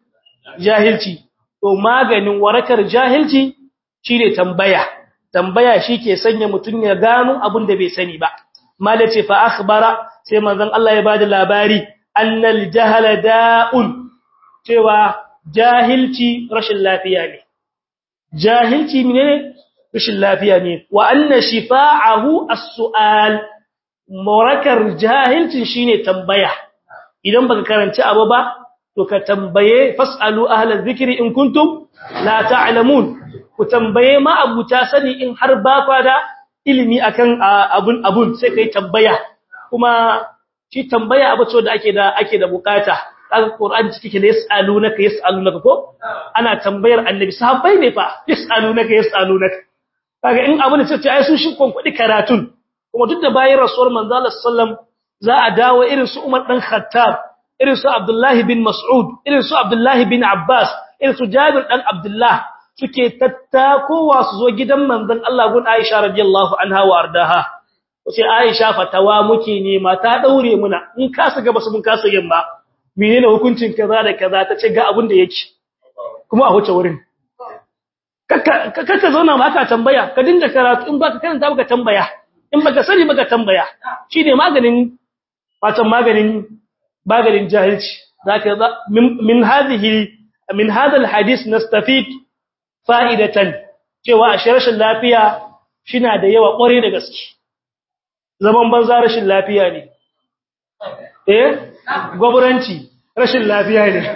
jahilci to maganin warakar jahilci shine tambaya tambaya shike sanya mutun ya gano abin da bai sani ba malace fa akhbara sai manzon Allah ya bada labari annal jahala da'un cewa jahilci rashin lafiya ne jahilci menene rashin lafiya ne wa anna shifa'ahu as-su'al morakar jahilci shine tambaya idan baka karanci abu ba to ka tambaye fasalu ahlal zikri in kuntum la ta'lamun ku tambaye ma abuta sani in har ba kwa da ilimi akan abun abun sai kai tambaya kuma shi tambaya abu ce da ake da ake da bukata kaga qur'ani cike da yasalunaka yasalunaka ko ana tambayar annabi sahabbai ne fa yasalunaka yasalunaka kaga in abu ne sai ai su shi konkudi karatun kuma duk da bayan rasuwar manzo Allah sallam za a dawo irin su Umar dan Khattab irin su Abdullah bin Mas'ud irin su Abdullah bin Abbas irin su Jabir dan Abdullah suke tattakowa su zo gidan manzon Allah gun Aisha radiyallahu anha wa ardaha sai Aisha fatawa muke nema ta daure muna in ka saka basu mun kasa yin ba menene hukuncin kaza da kaza ta ce ga abin da yake kuma a huce wurin kaka zauna ma ka tambaya ka dinga karatu in baka karanta baka tambaya in baka sani baka tambaya shine maganin fatan maganin maganin jahilci zaka min hadhihi min hadha alhadith nastafid fa'idatan cewa a rashin lafiya shina da yawa kware da gaske zaman banza rashin lafiya ne eh goburanci rashin lafiya ne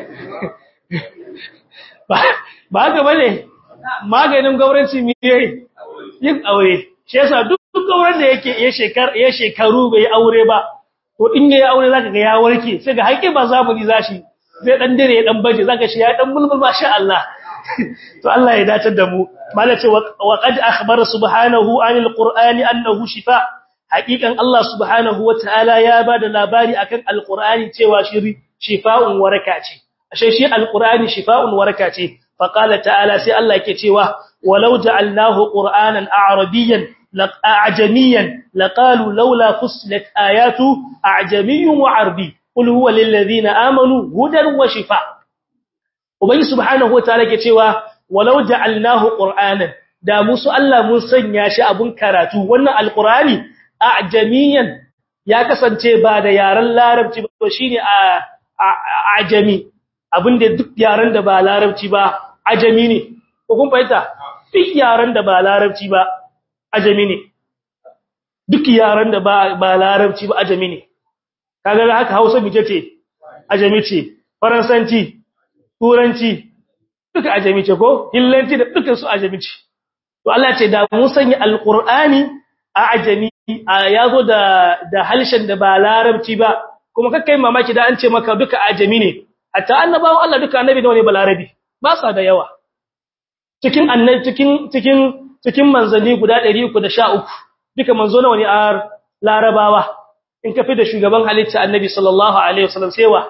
ba haka bane maganin goburanci me yin aure shi yasa duk gauran da yake ya shekar ya shekaru bai aure ba to in yayi aure zaka ga ya warke sai ga haƙi ba zamani zashi zai dan dire ya dan baje zaka shi ya dan mulmul masha Allah to Allah ya dace da mu malace wa qad akhbara subhanahu anil qur'ani annahu shifa haqiqan Allah subhanahu wataala ya bada labari akan alqur'ani cewa shi shifa'un waraka ce ashe shi alqur'ani shifa'un waraka ce fa qala ta'ala sai Allah yake cewa walau ja'alnahu qur'anan a'rabiyyan أعجميا لقالوا لولا فصلت آياته أعجمي وعربي قل هو للذين آمنوا هدى وشفاء وبي سبحانه وتعالى كتوا ولو جعلناه قرآنا da musu Allah mun sanya shi abun karatu wannan alqurani a'jamiyan ya kasance ba da yaran larabci ba shine a ajami abinda duk yaran da ba larabci ba ajami ne ko kun fahimta duk yaran da ba larabci ba ajami ne duk yaran da ba larabci ba ajami ne kaga haka Hausa mice ce ajami ce faransanci turanci duka ajami ce ko hillanci da dukkan su ajami ce to Allah ce da mun sanya alqur'ani a ajami yazo da da halshen da ba larabci ba kuma kakkai mamaki da an ce maka duka ajami ne hatta annabawan Allah duka annabi da wani balarabi ba sa da yawa cikin annabi cikin cikin cikin manzanni guda 313 duka manzo nawa ne a larabawa in ka fi da shugaban halitta annabi sallallahu alaihi wasallam sewa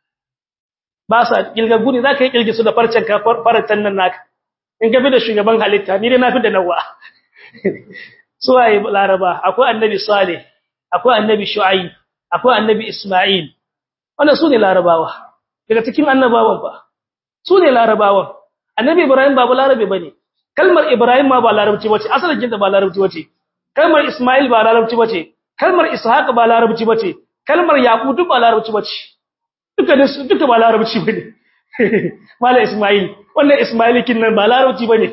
ba sa kilgagu ne zaka yi kilgi su da farcen ka faratan nan naka in ka fi da shugaban halitta ni dai na fi da nawa suwaye laraba akwai annabi salih akwai annabi shu'aib akwai annabi isma'il wannan sune larabawa daga cikin annabawan ba sune larabawan annabi ibrahim ba larabe bane kalmar ibrahim ma ba larabci bace asalin jinta ba larabci bace kalmar isma'il ba larabci bace kalmar ishaq ba larabci bace kalmar yaqub duk ba larabci bace duka ne duka ba larabci bane mala isma'il wannan isma'il kin nan ba larabci bane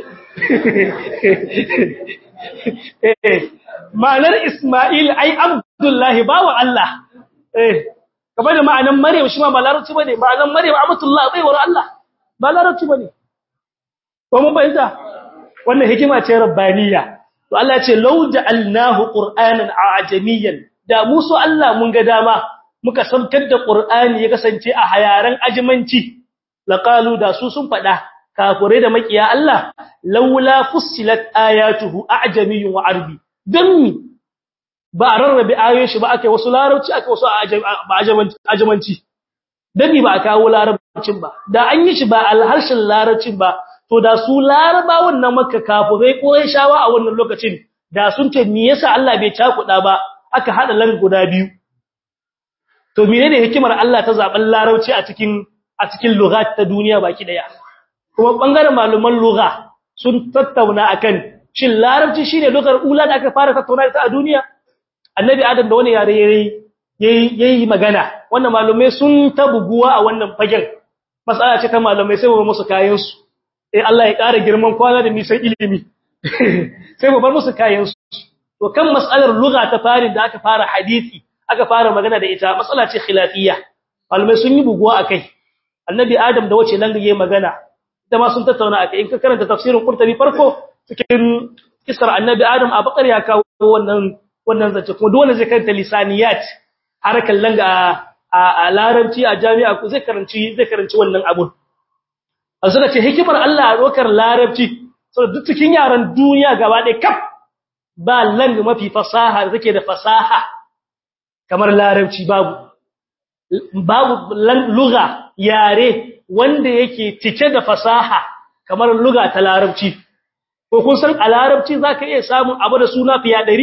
ma'anar isma'il ai abdullahi bawa Allah eh kamar da ma'anar maryam shi ma ba larabci bane ma'anar maryam abdullah baiwar Allah ba larabci bane ko mun bayyana wannan hikima ce rabbaniya to Allah ya ce law ja'alnahu qur'anan ajamiyyan da musu Allah mun ga dama muka saukar da qur'ani ya kasance a hayaran ajimanci laqalu da su sun fada kafure da makiya Allah laula fussilat ayatuhu a'jamiyyun wa arbi dan ba rarrabe ayoyin shi ba ake wasu larabci ake wasu ajamanci dan ba kawo larabcin ba da an yi shi ba alharshen larabcin ba to da su larabawan na makka kafirai ko shawa a wannan lokacin da sun ce me yasa Allah bai cakuda ba aka hada lan guda biyu to menene hikimar Allah ta zaben larabci a cikin a cikin lughat ta duniya baki daya kuma bangaren malaman lugha sun tattauna akan shin larabci shine lugar ula da aka fara tattauna ta a duniya annabi adam da wani yare yayi yayi magana wannan malumai sun tabuguwa a wannan fagen masala ce ta malumai sai mu musu kayan su eh Allah ya ƙara girman kwana da nisan ilimi sai mu bar musu kayan su to kan mas'alar lugha ta fari da aka fara hadisi aka fara magana da ita matsala ce khilafiyya malamai sun yi buguwa akai annabi adam da wace langaye magana ita ma sun tattauna akai in ka karanta tafsirin qurtubi farko cikin kisar annabi adam a bakar ya kawo wannan wannan zance kuma dole zai karanta lisaniyat harakan langa a larabci a jami'a ku zai karanci zai karanci wannan abun azuna ce hikimar Allah a dokar larabci saboda duk cikin yaran duniya gaba ɗaya kaf ba langa mafi fasaha da take da fasaha kamar larabci babu babu lugha yare wanda yake cike da fasaha kamar lugha ta larabci ko kun san a larabci zaka iya samun abu da suna fiya dari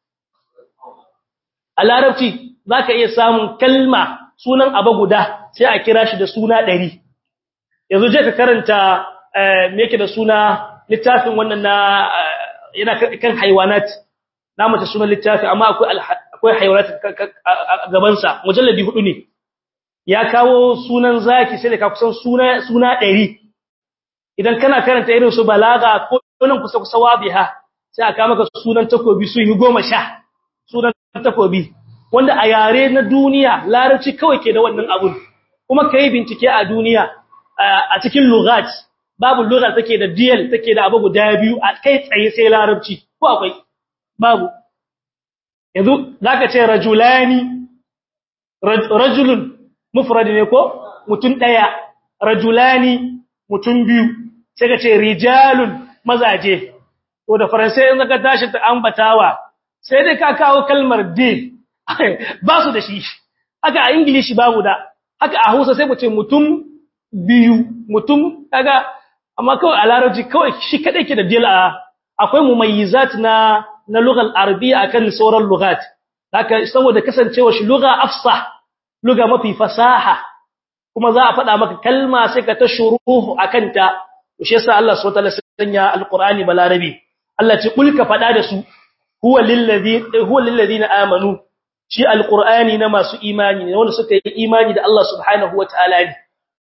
a larabci zaka iya samun kalma sunan abu guda sai a kira shi da suna dari yanzu je ka karanta me yake da suna littafin wannan na yana kan haiwanat na mace sunan littafi amma akwai akwai haiwanat gaban sa mujalladi hudu ne ya kawo sunan zaki sai da ka kusan suna suna 100 idan kana karanta irin su balaga ko nan kusa kusa wabiha sai aka maka sunan takobi su yi 10 sunan takobi wanda a yare na duniya larabci kawai ke da wannan abun kuma kai bincike a duniya a cikin lughat babu lugha take da diyal take da abu guda biyu a kai tsaye sai larabci ko akwai babu yanzu zaka ce rajulani rajulun mufrad ne ko mutun daya rajulani mutun biyu sai ka ce rijalun mazaje to da faransai in zaka tashi ta ambatawa sai dai ka kawo kalmar de ba su da shi haka a english babu da haka a hausa sai mu ce mutum biyu mutum kaga amma kawai a larabci kawai shi kadai ke da dil a akwai mumayyizat na na lugal arabiyya akan sauran lugat haka saboda kasancewa shi lugha afsah lugha mafi fasaha kuma za a faɗa maka kalma sai ka ta shuruhu akan ta shi yasa Allah subhanahu wa ta'ala sanya alqur'ani balarabi Allah ce kulka faɗa da su huwa lillazi huwa lillazina amanu shi alqur'ani na masu imani ne wanda suka yi imani da Allah subhanahu wa ta'ala ne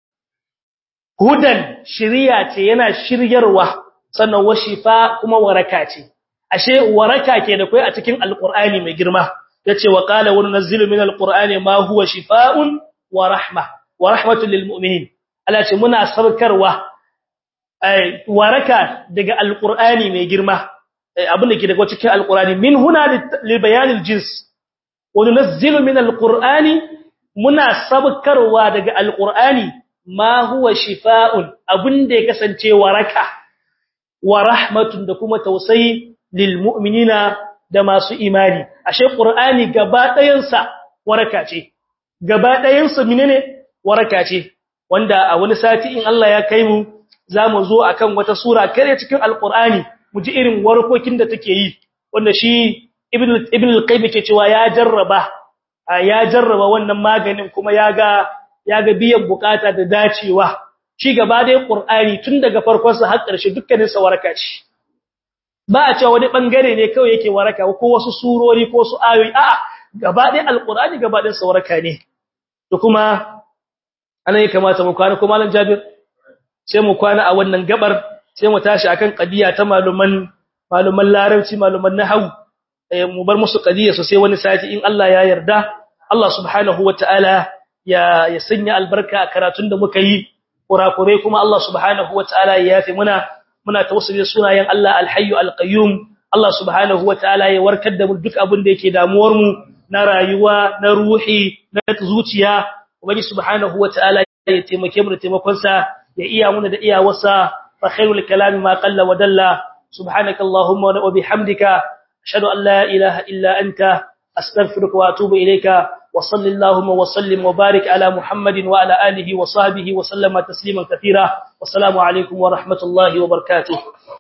hudan shiriya ce yana shiryarwa sannan wa shifa kuma waraka ce ashe waraka ke da kai a cikin alqur'ani mai girma yace wa qala wa nunzilu min alqur'ani ma huwa shifaa'un wa rahma wa rahmatun lil mu'minin Allah ce muna sarkarwa ai waraka daga alqur'ani mai girma abin da ke daga cikin alqur'ani min huna li bayanil jins wa nunzilu min alqur'ani muna sabkarwa daga alqur'ani ma huwa shifaa'un abinda ya kasance waraka wa rahmatun da kuma tausayi lil mu'minina da masu imani ashe qur'ani gaba ɗayan sa waraka ce gaba ɗayan sa menene waraka ce wanda a wani sati in Allah ya kai mu zamu zo akan wata sura kare cikin alqur'ani mu ji irin warkokin da take yi wanda shi ibn ibn al-qayyim ke cewa ya jarraba ya jarraba wannan maganin kuma ya ga ya ga biyan bukata da dacewa shi gaba da Qur'ani tun daga farkon sa har ƙarshe dukkanin sa waraka ce ba a cewa wani bangare ne kawai yake waraka ko wasu surori ko su ayoyi a'a gaba da Al-Qur'ani gaba da sa waraka ne to kuma anan ya kamata mu kwana kuma malam Jabir sai mu kwana a wannan gabar sai mu tashi akan qadiya ta maluman maluman larabci maluman nahwu mu bar musu qadiya so sai wani sati in Allah ya yarda Allah subhanahu wataala ya ya sanya albarka a karatun da muka yi kurakurai kuma Allah subhanahu wataala ya yafe muna muna tawassuli sunayen Allah alhayyu alqayyum Allah subhanahu wataala ya warkar da mu duk abin da yake damuwar mu na rayuwa na ruhi na zuciya ubangi subhanahu wataala ya taimake mu da taimakon sa ya iya muna da iyawarsa fa khairul kalam ma qalla wa dalla subhanakallahumma wa bihamdika ashhadu an la ilaha illa anta astaghfiruka wa atubu ilayka وصل اللهم وسلم وبارك على محمد وعلى آله وصحبه وسلم تسليما كثيرا والسلام عليكم ورحمة الله وبركاته